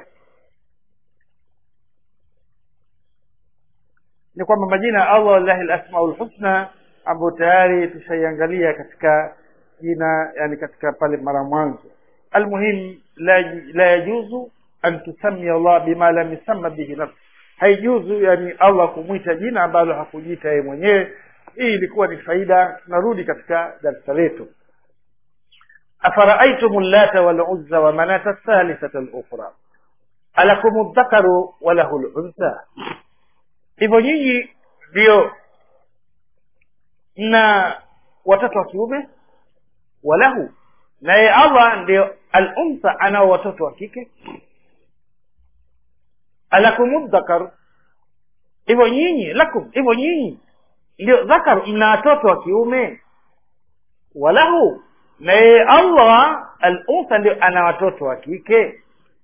ni kwamba majina ya allah wallahi lasmaul husna ambayo tayari tushaiangalia katika jina yani katika pale mara mwanzo almuhim la, la yajuzu an tusamia allah bima lam yusamma bihi nafsi haijuzu yani allah kumwita jina ambalo hakujiita yeye mwenyewe hii ilikuwa ni faida tunarudi katika darsa letu afaraaitumu llata waluzza wa manata thalithata lukhra alakum dhakaru walahu luntha hivyo nyinyi ndio na watoto wa kiume walahu naye allah ndio aluntha anao watoto wa kike alakum dhakar hivyo nyinyi lakum hivyo nyinyi ndio dhakar mna watoto wa kiume walahu na yeye allah aluntha ndio ana watoto wa kike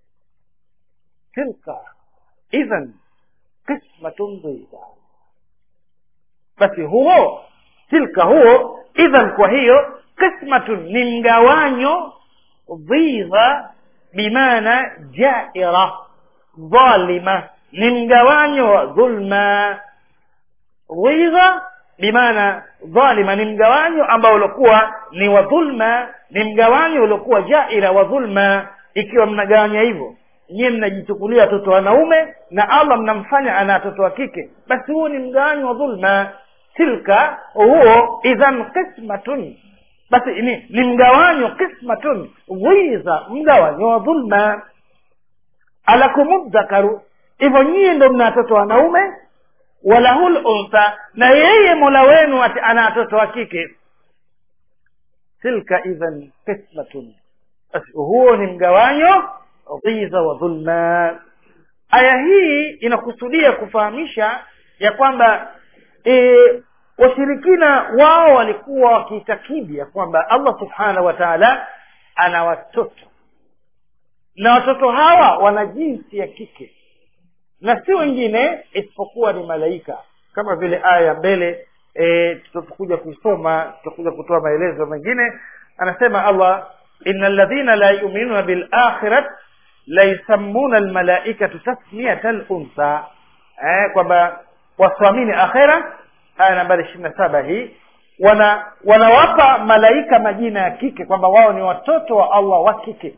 tilka idhan qismatun dhiza basi huo tilka huo idhan kwa hiyo qismatun ni mgawanyo dhiza bimaana jaira dhalima ni mgawanyo wa dhulma ghidha bimaana dhalima ni mgawanyo ambao uliokuwa ni wa dhulma ni mgawanyo uliokuwa jaira wa dhulma ikiwa mnagawanya hivyo nyiwe mnajichukulia watoto wanaume na allah mnamfanya ana watoto wa kike basi huo ni mgawanyo wa dhulma tilka huo idhan qismatun basi ni, ni mgawanyo qismatun ghidha mgawanyo wa dhulma alakum dhakaru hivyo nyie ndo mna watoto wanaume walahul untha na yeye mola wenu ati ana watoto wa kike tilka idhan qismatun basi huo ni mgawanyo dhiza wa dhulma aya hii inakusudia kufahamisha ya kwamba e, washirikina wao walikuwa wakiitakidi ya kwamba allah subhanahu wa taala ana watoto na watoto hawa wana jinsi ya kike na si wengine isipokuwa ni malaika kama vile aya ya mbele e, tutakuja kuisoma tutakuja kutoa maelezo mengine anasema allah ina ladhina la yuminuna bilakhirat la yusammuna almalaikatu tasmiyata luntha eh, kwamba wasimamini akhera aya nambari ishirini na saba hii wana wanawapa malaika majina ya kike kwamba wao ni watoto wa allah wa kike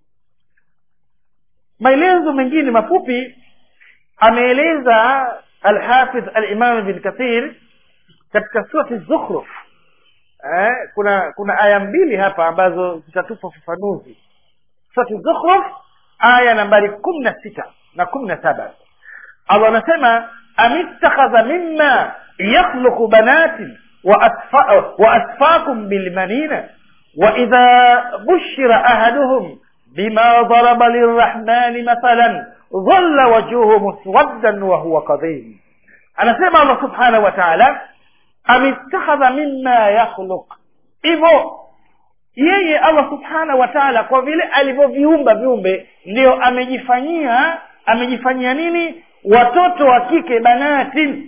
maelezo mengine mafupi ameeleza alhafidh alimam bin kathir katika surati zukhruf eh, kuna kuna aya mbili hapa ambazo zitatupa ufafanuzi surati zukhruf aya nambari kumi na sita na kumi na saba allah anasema amittakhadha mima yakhluqu banatin وأسفاكم بالمنين وإذا بشر أحدهم بما ضرب للرحمن مثلا ظل وجهه مسودا وهو قضيم أنا سمع الله سبحانه وتعالى أم اتخذ مما يخلق hivyo yeye allah subhanahu wa taala kwa vile alivyoviumba viumbe ndio amejifanyia amejifanyia nini watoto wa kike banatin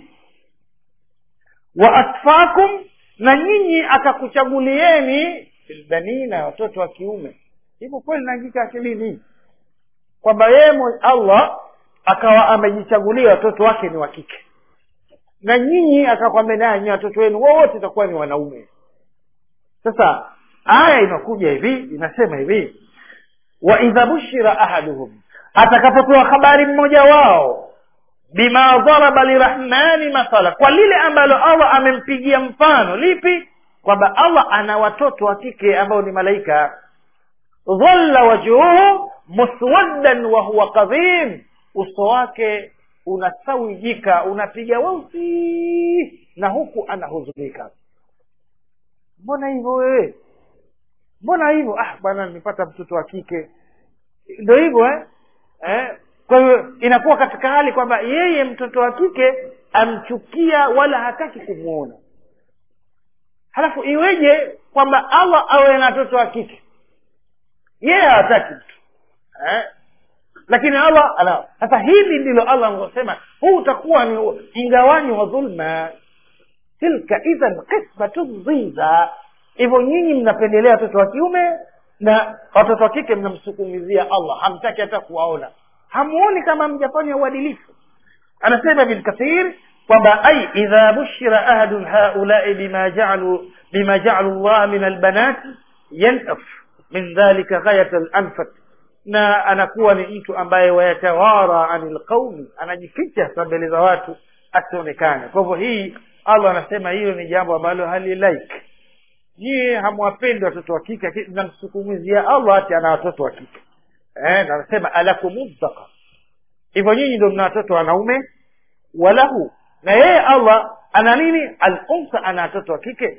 wa asfakum na nyinyi akakuchagulieni filbanina watoto wa kiume hivyo kweli naingika akilini kwamba yeye allah akawa amejichagulia watoto wake ni wa kike na nyinyi akakwambia nanyi watoto wenu wote itakuwa ni wanaume sasa aya inakuja hivi inasema hivi wa idha bushira ahaduhum atakapopewa habari mmoja wao bima dharaba lirahmani mathala kwa lile ambalo allah amempigia mfano lipi kwamba allah ana watoto wa kike ambao ni malaika dhalla wajhuhu muswaddan wa huwa kadhim uso wake unasawijika unapiga weusi na huku anahuzunika mbona hivyo wewe mbona hivyo ah bwana nimepata mtoto wa kike ndo hivyo eh? eh? kwa hiyo inakuwa katika hali kwamba yeye mtoto wa kike amchukia wala hataki kumwona halafu iweje kwamba allah awe na watoto wa kike yeye hawataki mtu eh? lakini allah ana sasa hili ndilo allah anavyosema huu utakuwa ni mgawanyo wa dhulma tilka idhan qismatun dhiza hivyo nyinyi mnapendelea watoto wa kiume na watoto wa kike mnamsukumizia allah hamtaki hata kuwaona hamuoni kama mjafanya uadilifu anasema ibn kathir kwamba ai idha bushira ahadun haulai bima jaalu bima jaalu llah min albanati yanaf min dhalika ghayat alanfat na anakuwa ni mtu ambaye wayatawara ani lqaumi anajificha sa mbele za watu asionekane kwa hivyo hii allah anasema hiyo ni jambo ambalo halilaiki nyie hamwapendi watoto wa kike namsukumizia allah ati ana watoto wa kike eh, na anasema alakumudhaka hivyo nyinyi ndo mna watoto wanaume walahu na yeye allah ana nini alunsa ana watoto wa kike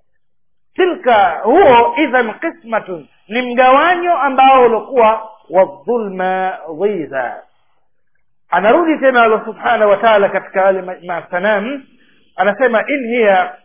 tilka huo idhan qismatun ni mgawanyo ambao uliokuwa wadhulma dhiza anarudi tena allah subhanahu wa taala katika wale masanam anasema in hiya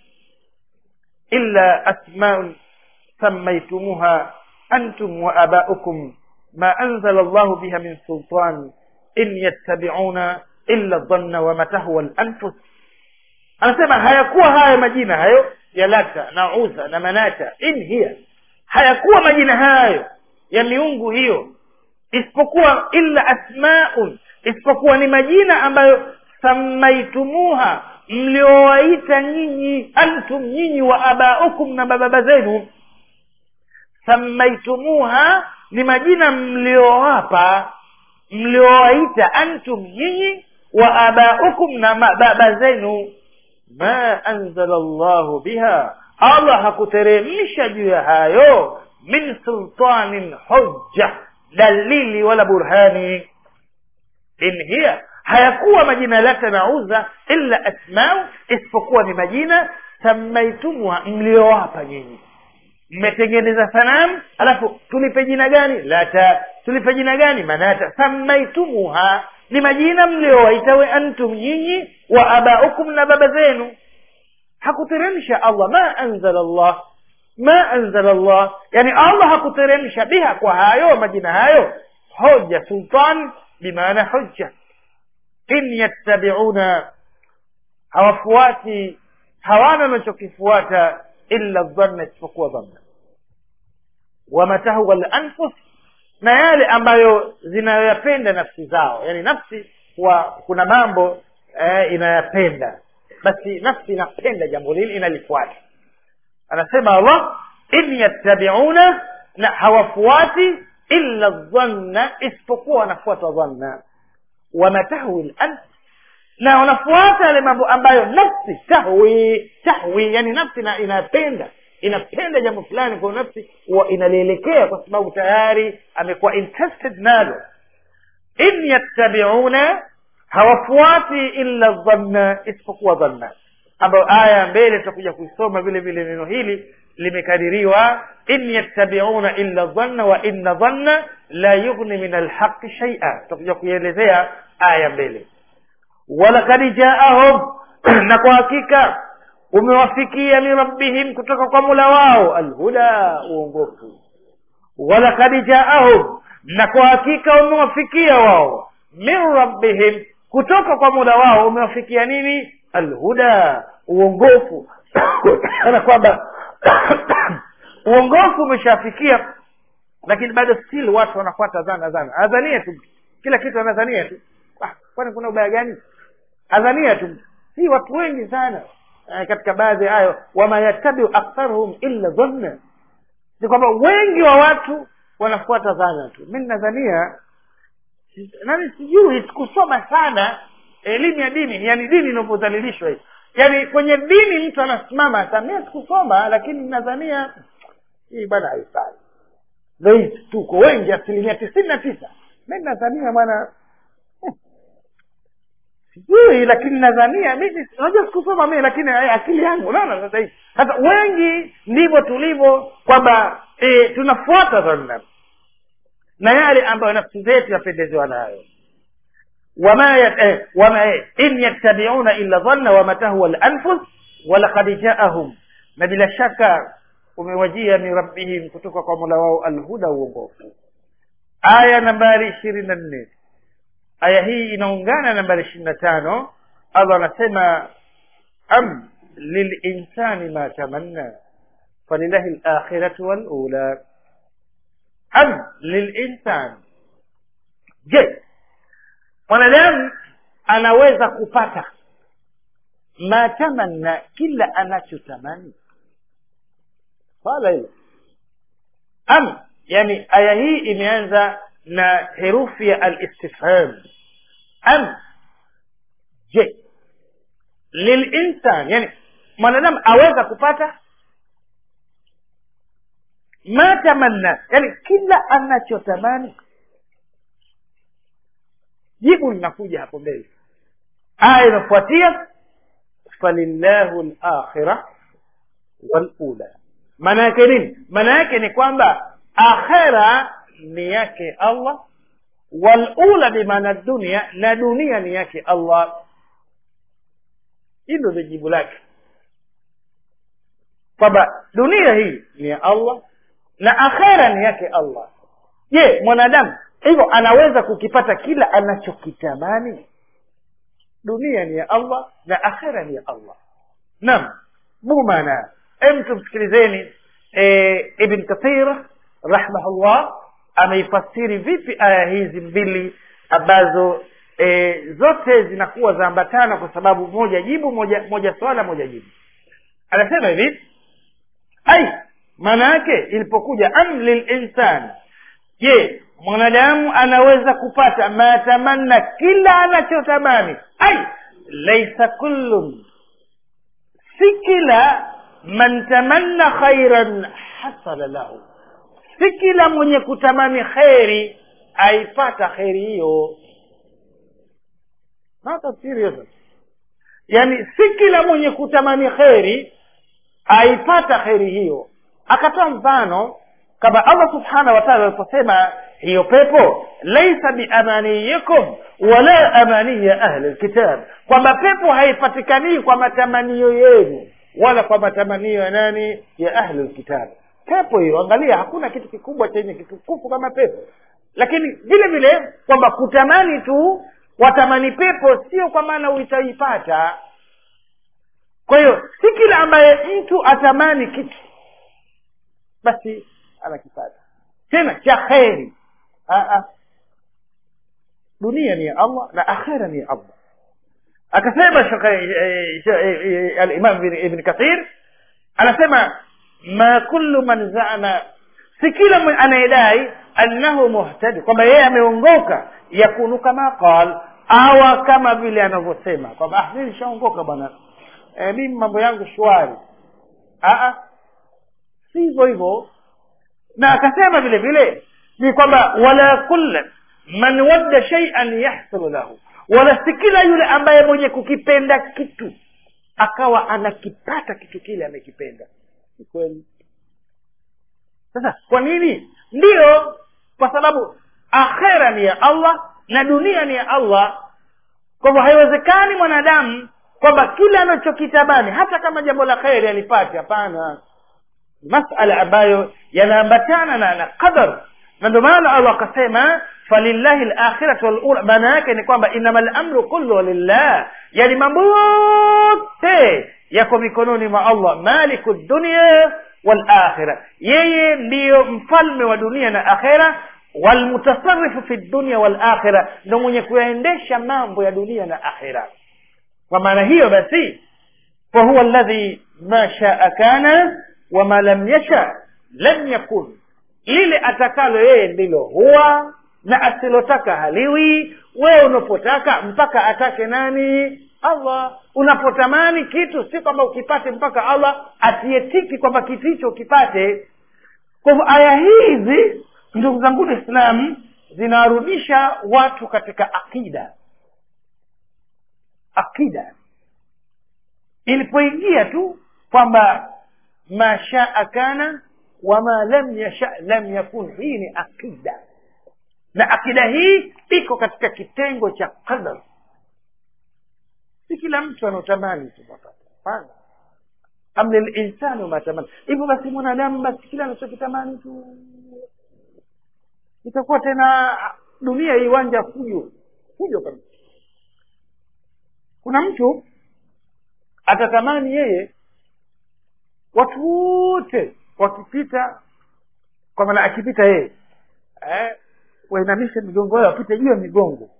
illa asmaun sammaitumuha antum wa abaukum ما أنزل الله بها من سلطان إن يتبعون إلا الظن وما تهوى الأنفس anasema hayakuwa haya majina hayo ya lata na uza na manata in hiya hayakuwa majina hayo ya miungu hiyo isipokuwa illa asmaun isipokuwa ni majina ambayo sammaitumuha mliowaita nyinyi antum nyinyi wa abaukum na bababa zenu sammaitumuha ni majina mliowapa mliowaita antum nyinyi wa abaukum na baba zenu ma anzala llahu biha allah hakuteremsha juu ya hayo min sultanin hujja dalili wala burhani in hiya hayakuwa majina lata na uza illa asmau isipokuwa ni majina sammaitumuha mliowapa nyinyi mmetengeneza sanamu alafu tulipe jina gani lata tulipe jina gani manata sammaitumuha ni majina mliowaita we antum nyinyi wa abaukum na baba zenu hakuteremsha allah ma anzala allah ma anzala allah yani allah hakuteremsha biha kwa hayo majina hayo hoja sultan bimaana hujja in yattabiuna hawafuati hawana wanachokifuata illa dhanna isipokuwa dhanna wama tahwa lanfus na yale ambayo zinayoyapenda nafsi zao yani nafsi wa kuna mambo eh, inayapenda basi nafsi inapenda jambo lili inalifuata anasema allah in yattabiuna na hawafuati illa dhanna isipokuwa wanafuata dhanna wama tahwi lanf na wanafuata yale mambo ambayo nafsi tahwi tahwi yani nafsi ina, inapenda inapenda jambo fulani kwa nafsi huwa inalielekea kwa sababu tayari amekuwa interested nalo in yattabiuna hawafuati illa dhanna isipokuwa dhanna ambayo aya mbele tutakuja kuisoma vile vile neno hili limekadiriwa in yattabiuna illa dhanna wa inna dhanna la yughni min alhaqi shaia tutakuja kuielezea aya mbele walakad jaahum na kwa hakika umewafikia min rabbihim kutoka kwa mula wao alhuda uongofu walakad jaahum na kwa hakika umewafikia wao min rabbihim kutoka kwa mula wao umewafikia nini alhuda uongofu ana kwamba uongofu umeshafikia lakini bado still watu wanafuata dhana dhana adhania tu kila kitu anadhania tu ah, kwani kuna ubaya gani adhania tu si watu wengi sana eh, katika baadhi ya hayo wama yattabiu aktharuhum illa dhanna ni kwamba wengi wa watu wanafuata dhana tu mi nadhania nani sijui sikusoma sana elimu ya dini yani dini inavyodhalilishwa hii yani kwenye dini mtu anasimama sasa mimi sikusoma lakini nadhania hii bwana haifai ndo hizi tuko wengi asilimia tisini na tisa mi nadhania bwana hmm, sijui lakini nadhania mimi unajua sikusoma mimi lakini eh, akili yangu unaona sasa hivi sasa wengi ndivyo tulivyo kwamba e, tunafuata dhanna na yale ambayo nafsi zetu yapendezewa nayo wama eh, wama eh, in yattabiuna illa dhanna wama tahwa lanfus walaqad jaahum na bila shaka umewajia min rabbihim kutoka kwa mola wao alhuda uongofu aya nambari ishirini na nne aya hii inaungana nambari ishirini na tano allah anasema am lilinsani ma tamanna falilahi lakhiratu walula am lilinsan je mwanadamu anaweza kupata ma tamanna kila anachotamani swala hilo am yani aya hii imeanza na herufi ya alistifham am je lilinsan yani mwanadamu aweza kupata ma tamanna yani kila anachotamani jibu linakuja hapo mbele aya inafuatia falillahu lakhira walula maana yake nini maana yake ni kwamba akhera ni yake allah walula bimaana dunia na dunia ni yake allah hilo ndio jibu lake kwamba dunia hii ni ya allah na akhera ni yake allah je mwanadamu hivyo anaweza kukipata kila anachokitamani dunia ni ya allah na akhera ni ya allah naam bumana em tumsikilizeni e, ibn kathir rahmahullah ameifasiri vipi aya hizi mbili ambazo e, zote zinakuwa zaambatana kwa sababu moja jibu moja moja swala moja jibu anasema hivi ai maana yake ilipokuja am lilinsan je mwanadamu anaweza kupata matamanna kila anachotamani ai laisa kullun si kila man tamanna khairan hasala lahu si kila mwenye kutamani kheri aipata kheri hiyo hata serious yani si kila mwenye kutamani kheri aipata kheri hiyo akatoa mfano kama allah subhanahu wa taala aliposema hiyo pepo laisa biamaniyikum wala amaniya ahli lkitab kwamba pepo haipatikanii kwa matamanio yenu wala kwa matamanio ya nani ya ahli lkitab pepo hiyo angalia hakuna kitu kikubwa chenye kitukufu kama pepo lakini vile vile kwamba kutamani tu watamani pepo sio kwa maana utaipata kwa hiyo si kila ambaye mtu atamani kitu basi anakipata tena cha kheri dunia ni ya allah na akhera ni ya allah akasema Shekhe- eh, eh, eh, alimam ibn- ibn kathir anasema ma kullu man zama si kila mwe- anayedai annahu muhtadi kwamba yeye ameongoka yakunu kama qal awa kama vile anavyosema kwamba ah, mimi nishaongoka bwana e, mimi mambo yangu shwari Aa, si hivyo hivyo na akasema vile vile ni kwamba wala kulla man wadda shay'an yahsulu lahu wala si kila yule ambaye mwenye kukipenda kitu akawa anakipata kitu kile amekipenda si kweli sasa kwa nini ndiyo kwa sababu akhera ni ya allah na dunia ni ya allah kwa hivyo haiwezekani mwanadamu kwamba kile anachokitamani hata kama jambo la kheri alipate hapana masala ambayo yanaambatana na, na qadar na ndio maana allah akasema falillahi lakhiratu walula maana yake ni kwamba inama lamru kullu lillah yani mambo yote yako mikononi mwa allah maliku dunia walakhira yeye ndiyo mfalme wa dunia na akhira walmutasarifu fi dunia walakhira ndo mwenye kuyaendesha mambo ya dunia na akhira kwa maana hiyo basi fahuwa alladhi ma shaa kana wama lam yasha lam yakun lile atakalo yeye ndilo huwa na asilotaka haliwi wewe unapotaka mpaka atake nani allah unapotamani kitu si kwamba ukipate mpaka allah atietiki kwamba kitu hicho ukipate kwa hivyo aya hizi ndugu zangu waislamu zinarudisha watu katika akida akida ilipoingia tu kwamba ma shaa kana wama lam yasha lam yakun hii ni akida na akida hii iko katika kitengo cha qadar si kila mtu anaotamani tu mapata hapana am lilinsanu matamani hivyo basi mwanadamu basi kila anachokitamani tu itakuwa tena dunia iwanja fujo fujo kabisa kuna mtu atatamani yeye watu wote wakipita kwa maana akipita yeye eh, wainamishe migongo yao wapite juu ya migongo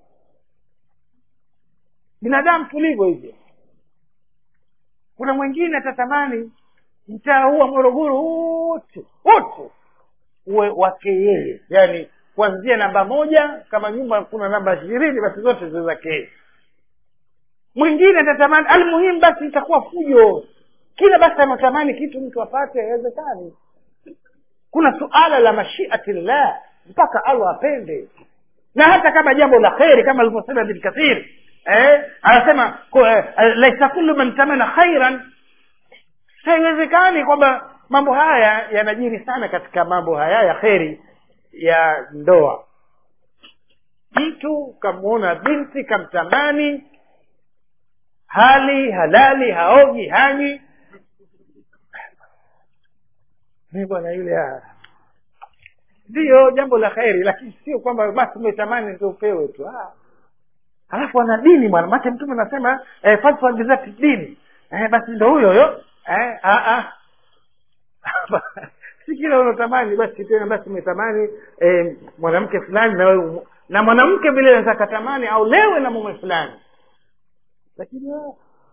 binadamu tulivyo hivyo kuna mwingine atatamani mtaa huu wa morogoro wote wote uwe wake yeye yaani kuanzia namba moja kama nyumba kuna namba ishirini basi zote ziwe zake yeye mwingine atatamani almuhimu basi itakuwa fujo kila basi anatamani kitu mtu apate haiwezekani kuna suala la mashiati llah mpaka allah apende na hata kama jambo la kheri kama alivyosema bin kathir eh, anasema ku- eh, laisa kullu man tamana khairan haiwezekani kwamba mambo haya yanajiri sana katika mambo haya ya kheri ya ndoa mtu kamwona binti kamtamani hali halali haogi hanyi mi bwana yule ah. ndiyo jambo la kheri lakini sio kwamba basi umetamani ndio upewe tu ah. alafu ana dini bwana make mtume anasema eh, falsafa bizati dini eh, basi ndo huyo huyo eh, ah, ah. si kila unatamani basi tena basi umetamani eh, mwanamke fulani na wewe na mwanamke vile anaweza katamani au lewe na mume fulani lakini ah,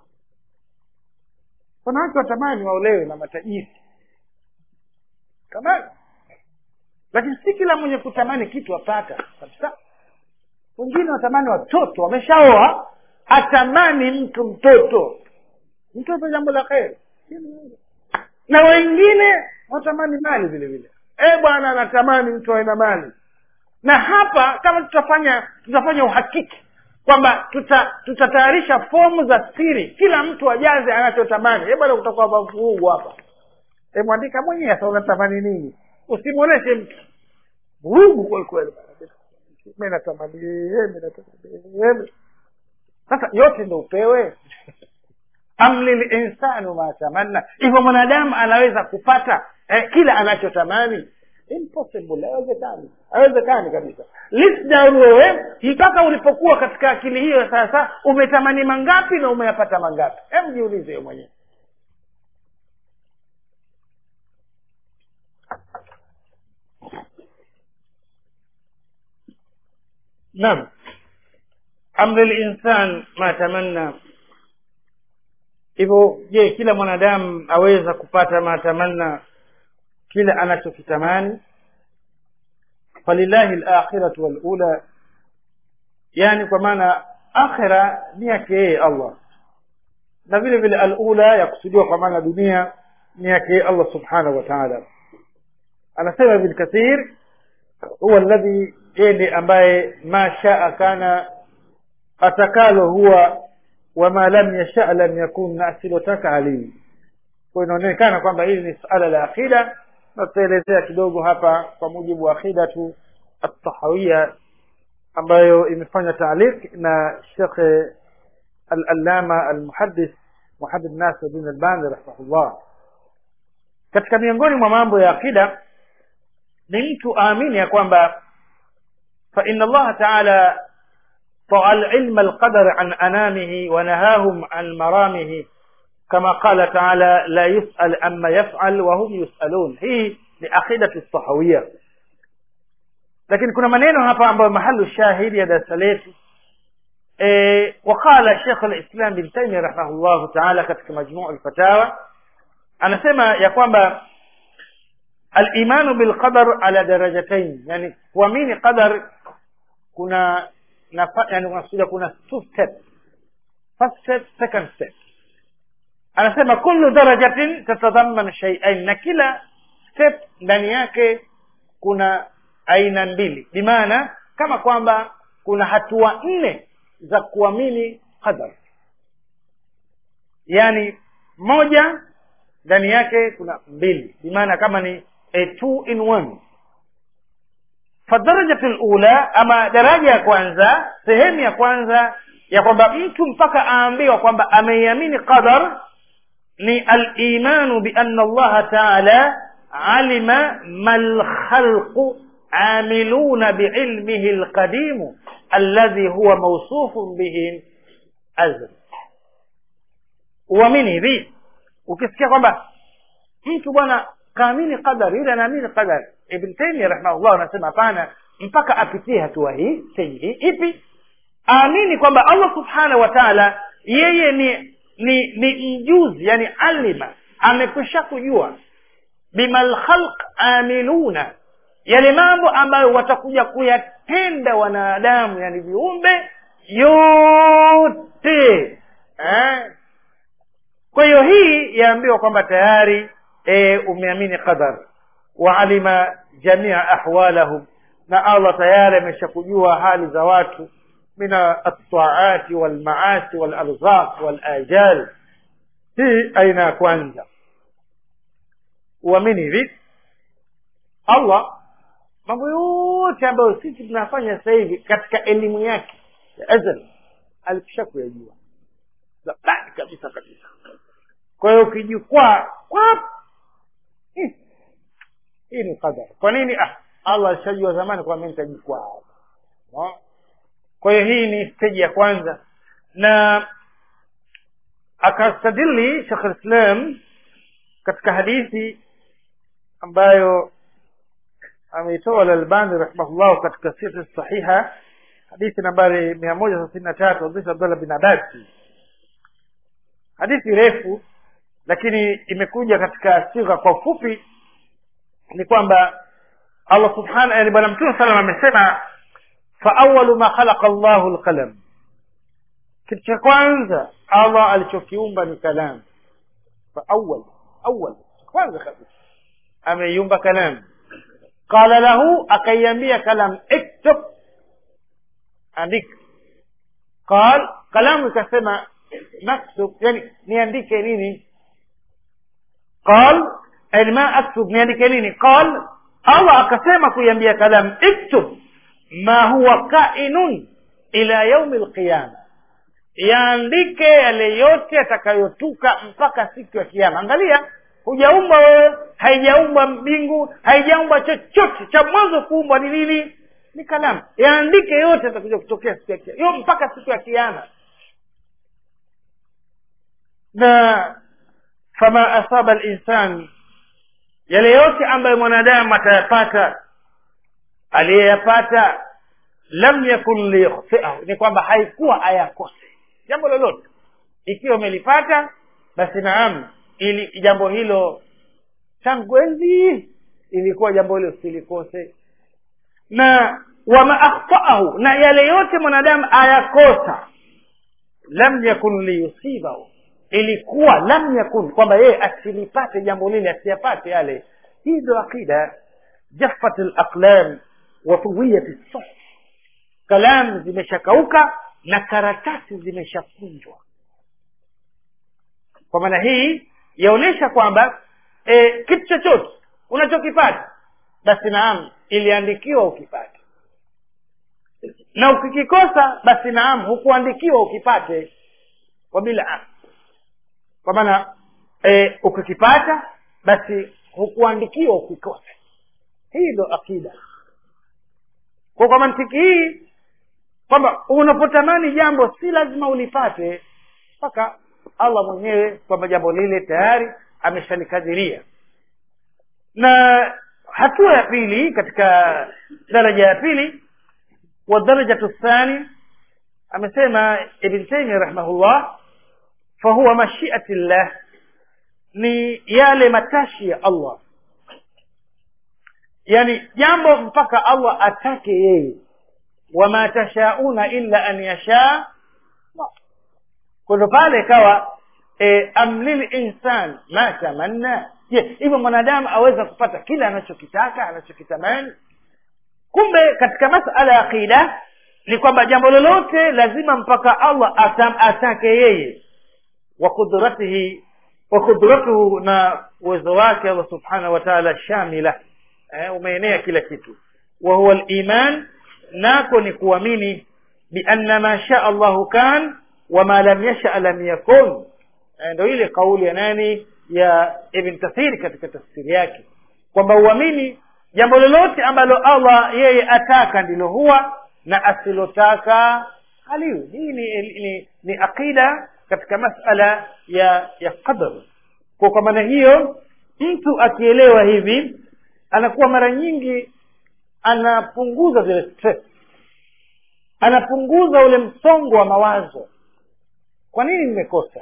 wanawake watamani waolewe na matajiri tamani lakini si kila mwenye kutamani kitu apata kabisa wengine watamani watoto wameshaoa atamani mtu mtoto mtoto jambo la kheri na wengine watamani mali vile vile e bwana anatamani mtu awe na mali na hapa kama tutafanya tutafanya uhakiki kwamba tuta tutatayarisha fomu za siri kila mtu ajaze anachotamani e bwana kutakuwa mavurugu hapa e mwandika mwenyewe sasa unatamani nini usimwonyeshe mtu vurugu kwelikweli mi natamani yeye, mi natamani yeye. sasa yote ndo upewe am lilinsanu ma tamanna hivyo mwanadamu anaweza kupata eh, kila anachotamani impossible haiwezekani haiwezekani kabisa lisdaru wewe mpaka ulipokuwa katika akili hiyo sasa umetamani mangapi na umeyapata mangapi hem jiulize wewe mwenyewe naam am lilinsan ma tamanna hivyo je kila mwanadamu aweza kupata matamanna kile anachokitamani falillahi lakhiratu walula yani kwa maana akhira ni yake yeye allah na vile vile alula yakusudiwa kwa maana dunia ni yake yeye allah subhanahu wa taala anasema ibn kathir huwa alladhi yeye ndiye ambaye ma shaa kana atakalo huwa wama lam yasha lam yakun na asilotaka alimu kwa inaonekana kwamba hili ni suala la akida na tutaelezea kidogo hapa kwa mujibu wa akidatu atahawiya ambayo imefanya taaliq na shekhe al-allama al-muhaddis muhaddid nasir bin albani rahimahullah katika miongoni mwa mambo ya akida ni mtu aamini ya kwamba fa inna allaha taala طغى العلم القدر عن أنامه ونهاهم عن مرامه كما قال تعالى لا يسأل أما يفعل وهم يسألون هي لأخيدة الصحوية لكن كنا منينو هapa ambayo mahalu shahidi ya darasa letu e, وقال شيخ الإسلام بن تيمية رحمه الله تعالى katika majmuu الفتاوى anasema ya kwamba الإيمان بالقدر على درجتين يعني kuamini qadar kuna nafa, yani unakuja kuna two steps first step second step anasema kullu darajatin tatadhammanu shay'ain na kila step ndani yake kuna aina mbili bimaana kama kwamba kuna hatua nne za kuamini qadar yani moja ndani yake kuna mbili bimaana kama ni a two in one fadarajatu lula ama daraja ya kwanza sehemu ya kwanza ya kwamba mtu mpaka aambiwa kwamba ameiamini qadar ni alimanu bianna allaha taala alima ma lkhalqu amiluna biilmihi lqadimu alladhi huwa mausufun bihi azl uamini hivi ukisikia kwamba mtu bwana kaamini qadar yule anaamini qadar ibn taimia rahimahullah anasema hapana mpaka apitie hatua hii steji hii ipi aamini kwamba allah subhanahu wa taala yeye ni ni ni mjuzi yani alima amekwisha kujua bima lkhalq amiluna yale mambo ambayo watakuja kuyatenda wanadamu yani viumbe yote eh? kwa hiyo hii yaambiwa kwamba tayari e, umeamini qadar waalima jamia ahwalahum na allah tayari ameshakujua hali za watu min altaati walmaasi walarzaq walajal hii aina ya kwanza uamini hivi allah mambo yote ambayo sisi tunafanya sasa hivi katika elimu yake ya azal alikisha kuyajua zamani kabisa kabisa kwa hiyo ukijikwaa hii hii ni qadar kwa nini ah allah alishajua zamani kwamba nitajikwaa kwa hiyo hii ni steji ya kwanza na akastadili shekh lislam katika hadithi ambayo ameitoa lalbani rahimahullah katika siri sahiha hadithi nambari mia moja thelathini na tatu hadithi abdullah bin abasi hadithi refu lakini imekuja katika sigha kwa ufupi ni kwamba allah subhana yani bwana mtume salam amesema faawalu ma khalaqa llahu lqalam kitu cha kwanza allah alichokiumba ni kalam faawal awal kwanza kabisa ameiumba kalam qala lahu akaiambia kalam iktub andika qal kalamu ikasema naktub yani niandike nini qal yani ma aktub niandike nini qal allah akasema kuiambia kalam iktub ma huwa kainun ila yaumi lqiyama yaandike yale yote yatakayotuka mpaka siku ya kiama angalia hujaumbwa wewe haijaumbwa mbingu haijaumbwa chochote cha mwanzo kuumbwa ni nini ni kalamu yaandike yote yatakuja kutokea siku ya kiama mpaka siku ya kiama na fama asaba linsan yale yote ambayo mwanadamu atayapata aliyeyapata lam yakun liyukhtiahu ni kwamba haikuwa ayakose jambo lolote ikiwa umelipata basi naam ili jambo hilo tangu enzi ilikuwa jambo hilo silikose na wama akhtaahu na yale yote mwanadamu ayakosa lam yakun liyusibahu ilikuwa lam yakun kwamba yeye asilipate jambo lile asiyapate yale hii ndo aqida jaffat alaqlam wa tuwiyat as kalam zimeshakauka na karatasi zimeshakunjwa kwa maana hii yaonyesha kwamba e, kitu chochote unachokipata basi naam iliandikiwa ukipate na ukikikosa basi naam hukuandikiwa ukipate kwa bila kwa maana e, ukikipata basi hukuandikiwa ukikose hii ndo akida kwa kwa mantiki hii kwamba unapotamani jambo si lazima ulipate mpaka allah mwenyewe kwamba jambo lile tayari ameshalikadhiria na hatua ya pili katika daraja ya pili wa darajatu thani amesema ibn taimia rahimahullah fahuwa mashiati llah ni yale matashi ya allah yani jambo mpaka allah atake yeye wama tashauna illa an yashaa kwando pale ikawa e, amlil insan ma tamanna je hivyo mwanadamu aweza kupata kile anachokitaka anachokitamani kumbe katika masala ya aqida ni kwamba jambo lolote lazima mpaka allah atam, atake yeye wa qudratihi wa qudratuhu na uwezo wake allah subhanahu wa taala shamila eh, umeenea kila kitu wa huwa liman nako ni kuamini bianna ma shaa allahu kan wama lam yasha lam yakun eh, ndo ile kauli ya nani ya ibn kathiri katika tafsiri yake kwamba uamini jambo lolote ambalo allah yeye ataka ndilo huwa na asilotaka haliwi hii ni, ni, ni aqida katika masala ya ya qadar kwa kwa maana hiyo mtu akielewa hivi anakuwa mara nyingi anapunguza zile stress anapunguza ule msongo wa mawazo kwa nini nimekosa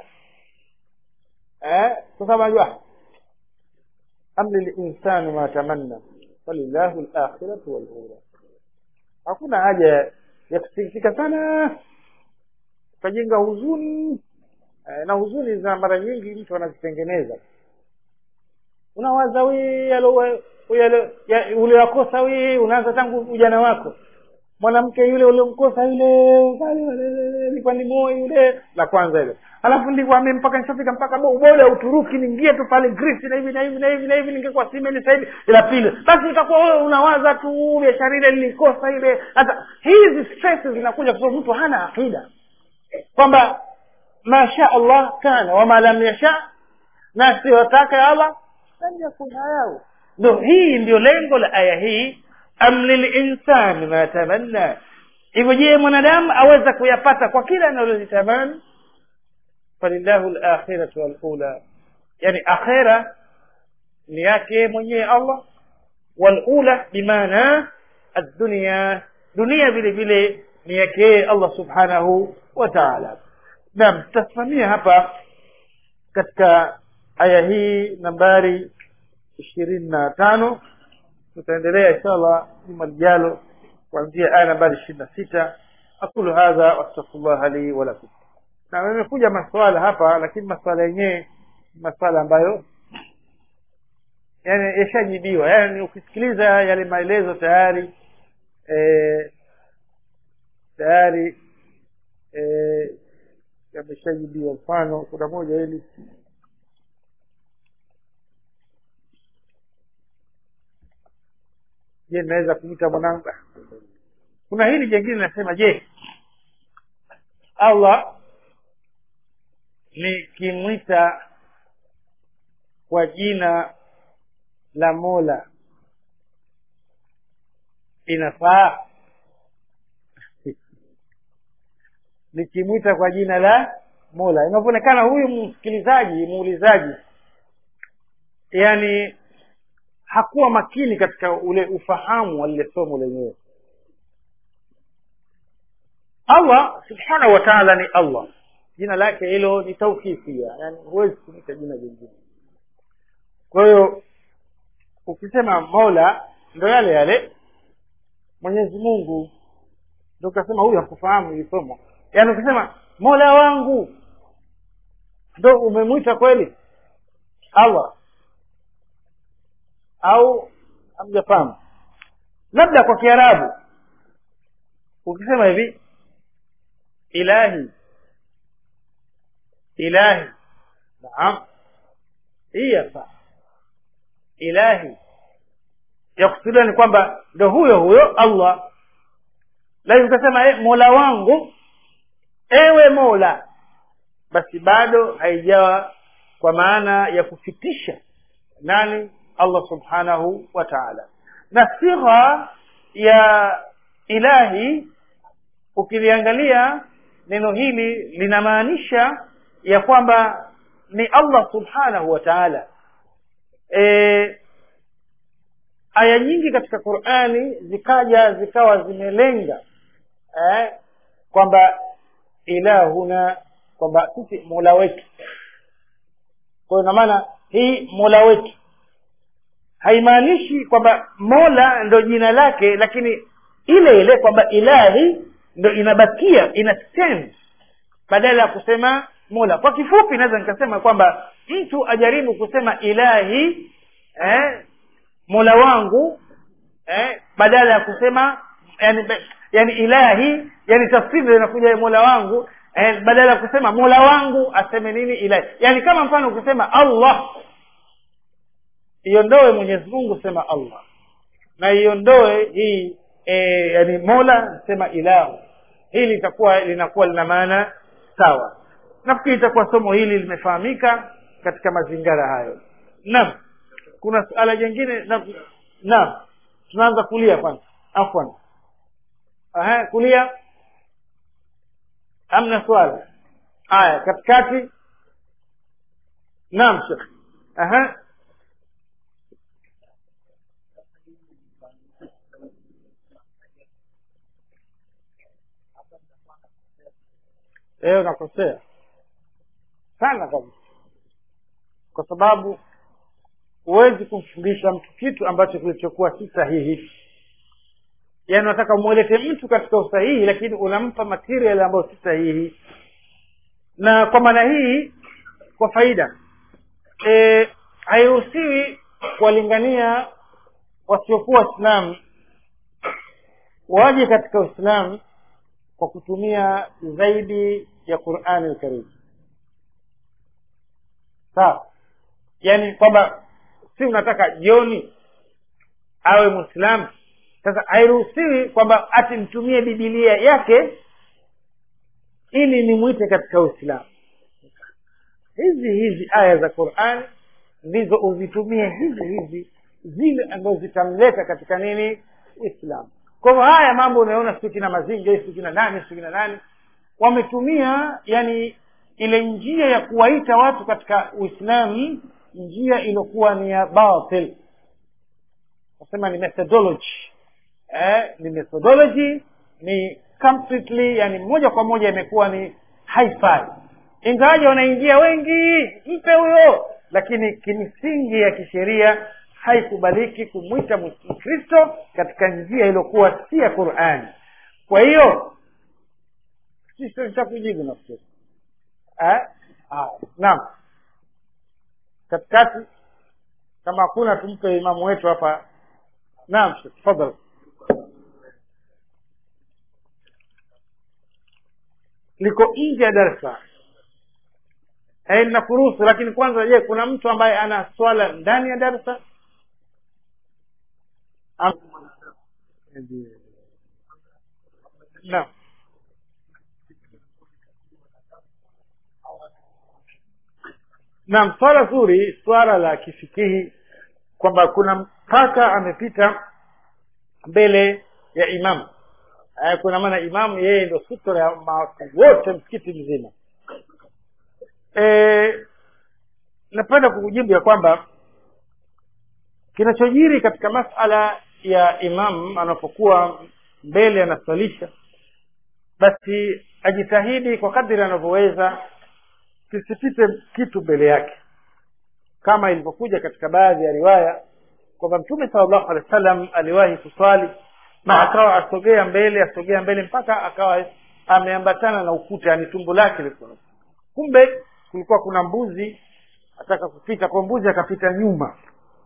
eh sasa unajua amli linsanu ma tamanna walillahi lakhiratu walula hakuna haja ya kusikitika sana ukajenga huzuni eh, na huzuni za mara nyingi mtu anazitengeneza unawaza wii ule wakosa wii unaanza tangu ujana wako mwanamke yule uliomkosa yule ilikuwa ni moyo yule la kwanza ile alafu ndikwambie mpaka nishafika mpaka bole ya uturuki niingie tu pale grisi na hivi na hivi na hivi na hivi ningekuwa simeni sahivi la pili basi utakuwa wewe unawaza tu biashara ile nilikosa ile sasa hizi stress zinakuja kwa sababu mtu hana akida kwamba masha allah kana wama lam yasha na siyotaka ya allah lam yakun hayau ndo hii ndio lengo la aya hii am lilinsani ma tamanna hivyo je mwanadamu aweza kuyapata kwa kila analolitamani falilahu lakhiratu walula yani akhira ni yake mwenyewe allah walula bimaana addunia dunia vile vile ni yake allah subhanahu wa taala naam tutasimamia hapa katika aya hii nambari ishirini na tano tutaendelea inshallah juma lijalo kuanzia aya nambari ishirini na sita aqulu hadha wastaghfirullah li walakum na imekuja maswala hapa lakini maswala yenyewe maswala ambayo yani yashajibiwa yani ukisikiliza yale maelezo tayari e, tayari e, yameshajibiwa mfano kuna moja hili je naweza kumwita mwanangu kuna hili jengine linasema je allah nikimwita kwa jina la mola inafaa nikimwita kwa jina la mola inavyoonekana huyu msikilizaji muulizaji yani hakuwa makini katika ule ufahamu wa lile somo lenyewe allah subhanahu wa taala ni allah jina lake hilo ni taukifia yani huwezi kumwita jina jingine kwa hiyo ukisema mola ndo yale yale mwenyezi mungu ndo ukasema huyu hakufahamu hili somo yaani ukisema mola wangu ndo umemwita kweli allah au hamjafahamu labda kwa kiarabu ukisema hivi ilahi ilahi naam hii hapa ilahi yakusudia ni kwamba ndo huyo huyo allah lakini ukasema e, mola wangu ewe mola basi bado haijawa kwa maana ya kufitisha nani allah subhanahu wa taala na sigha ya ilahi ukiliangalia neno hili linamaanisha ya kwamba ni allah subhanahu wa taala e, aya nyingi katika qurani zikaja zikawa zimelenga eh, kwamba ilahuna kwamba sisi mola wetu kwa hiyo maana hii mola wetu haimaanishi kwamba mola ndo jina lake lakini ile ile kwamba ilahi ndo inabakia ina stand badala ya kusema mola kwa kifupi naweza nikasema kwamba mtu ajaribu kusema ilahi eh, mola wangu eh, badala ya kusema yani, yani ilahi yani tafsiri inakuja mola wangu eh, badala ya kusema mola wangu aseme nini ilahi yani kama mfano ukisema allah iondoe mwenyezi mungu sema allah na iondoe hii e, yani mola sema ilahu hili litakuwa linakuwa lina maana sawa nafikiri itakuwa somo hili limefahamika katika mazingira hayo naam kuna suala jingine na naam tunaanza kulia kwanza afwan Aha, kulia amna swala haya katikati naam shekh aha leo nakosea sana kabisa kwa sababu huwezi kumfundisha mtu kitu ambacho kilichokuwa si sahihi yaani unataka umwelete mtu katika usahihi lakini unampa material ambayo si sahihi na kwa maana hii kwa faida e, hairuhusiwi kuwalingania wasiokuwa waislamu waje katika uislamu kwa kutumia zaidi ya qurani lkarim sawa yaani kwamba si unataka jioni awe mwislamu sasa hairuhusiwi kwamba ati mtumie bibilia yake ili nimwite katika uislamu hizi hizi aya za qurani ndizo uzitumie hizi hizi zile ambazo zitamleta katika nini uislamu kwa hivyo haya mambo unaona siku kina mazinga siku kina nani siku kina nani wametumia yani ile njia ya kuwaita watu katika uislamu njia iliyokuwa ni ya batil nasema ni methodology eh, ni methodology ni completely yani moja kwa moja imekuwa ni hi-fi ingawaje wanaingia wengi mpe huyo lakini kimsingi ya kisheria haikubaliki kumwita mkristo katika njia iliyokuwa si ya qurani kwa hiyo sisi nitakujibu nafikiri eh? ah, naam katikati kama hakuna tumpe imamu wetu hapa naam tafadhali liko nje ya darsa eh, nakuruhusu lakini kwanza je kuna mtu ambaye ana swala ndani ya darsa Am- naam naam swala zuri swala la kifikihi kwamba kuna mpaka amepita mbele ya imamu eh, kuna maana imamu yeye ndo sutra ya watu wote msikiti mzima eh, napenda kukujibu ya kwamba kinachojiri katika masala ya imam anapokuwa mbele anaswalisha basi ajitahidi kwa kadiri anavyoweza kisipite kitu mbele yake kama ilivyokuja katika baadhi ya riwaya kwamba mtume salllahu alehi wa sallam aliwahi kuswali na akawa asogea mbele asogea mbele mpaka akawa ameambatana na ukuta yani tumbo lake lilikuwa kumbe kulikuwa kuna mbuzi ataka kupita kwa mbuzi akapita nyuma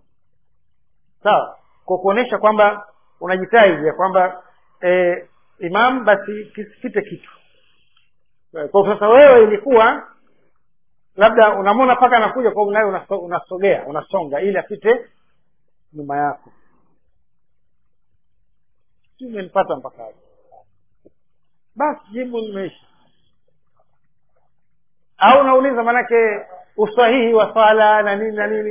sawa kwa kuonyesha kwamba unajitahidi ya kwamba e, imam basi kisipite kitu kwa sasa wewe ilikuwa labda unamwona mpaka anakuja kwa nawe unaso, unasogea unasonga ili apite nyuma yako si umenipata mpaka hapo basi jibu limeisha au unauliza maanake usahihi wa swala na nini na nini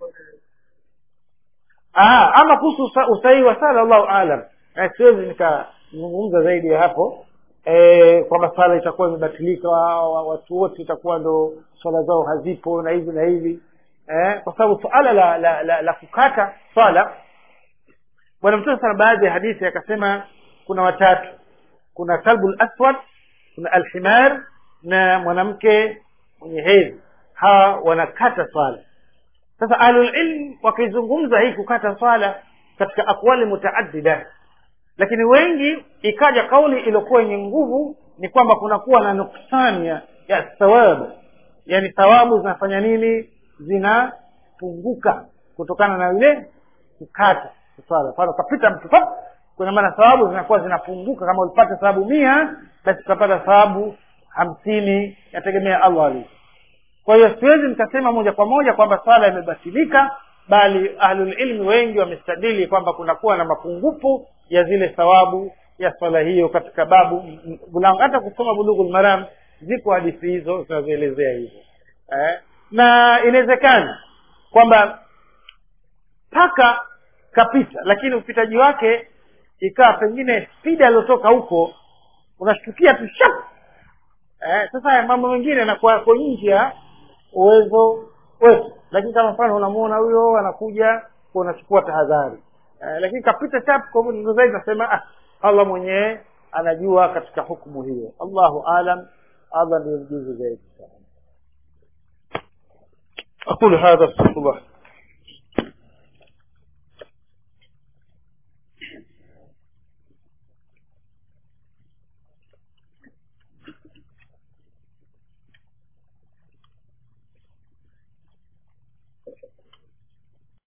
Aa, ama kuhusu usahihi wa sala allahu alam eh, siwezi nikazungumza zaidi ya hapo e, kwamba swala itakuwa imebatilika watu wote itakuwa ndo swala zao hazipo na hivi na hivi eh, kwa sababu suala la, la, la, la kukata swala bwana mtume sana baadhi ya hadithi akasema kuna watatu kuna kalbu laswad kuna alhimar na mwanamke mwenye hedhi hawa wanakata swala sasa ahlulilm wakizungumza hii kukata swala katika akwali mutaaddida lakini wengi ikaja kauli iliyokuwa yenye nguvu ni kwamba kunakuwa na nuksani ya, ya thawabu yani thawabu zinafanya nini zinapunguka kutokana na ile kukata swala mfano ukapita mtu pap kuna maana thawabu zinakuwa zinapunguka kama ulipata thawabu mia basi utapata thawabu hamsini yategemea allah alivyo kwa hiyo siwezi nikasema moja kwa moja kwamba swala imebatilika bali ahlulilmi wengi wamestadili kwamba kunakuwa na mapungufu ya zile thawabu ya swala hiyo katika babu mlango hata kusoma bulughul maram zipo hadithi hizo zinazoelezea hivyo eh? na inawezekana kwamba paka kapita lakini upitaji wake ikawa pengine spidi aliyotoka huko unashtukia tu shap eh, sasa haya mambo mengine yanakuwa yako nje ya uwezo wetu lakini kama mfano unamuona huyo anakuja kwa unachukua tahadhari eh, lakini kapita chap kwa hivyo zaidi nasema ah, allah mwenyewe anajua katika hukumu hiyo allahu alam allah ndiyo mjuzi zaidi أقول هذا استغفر الله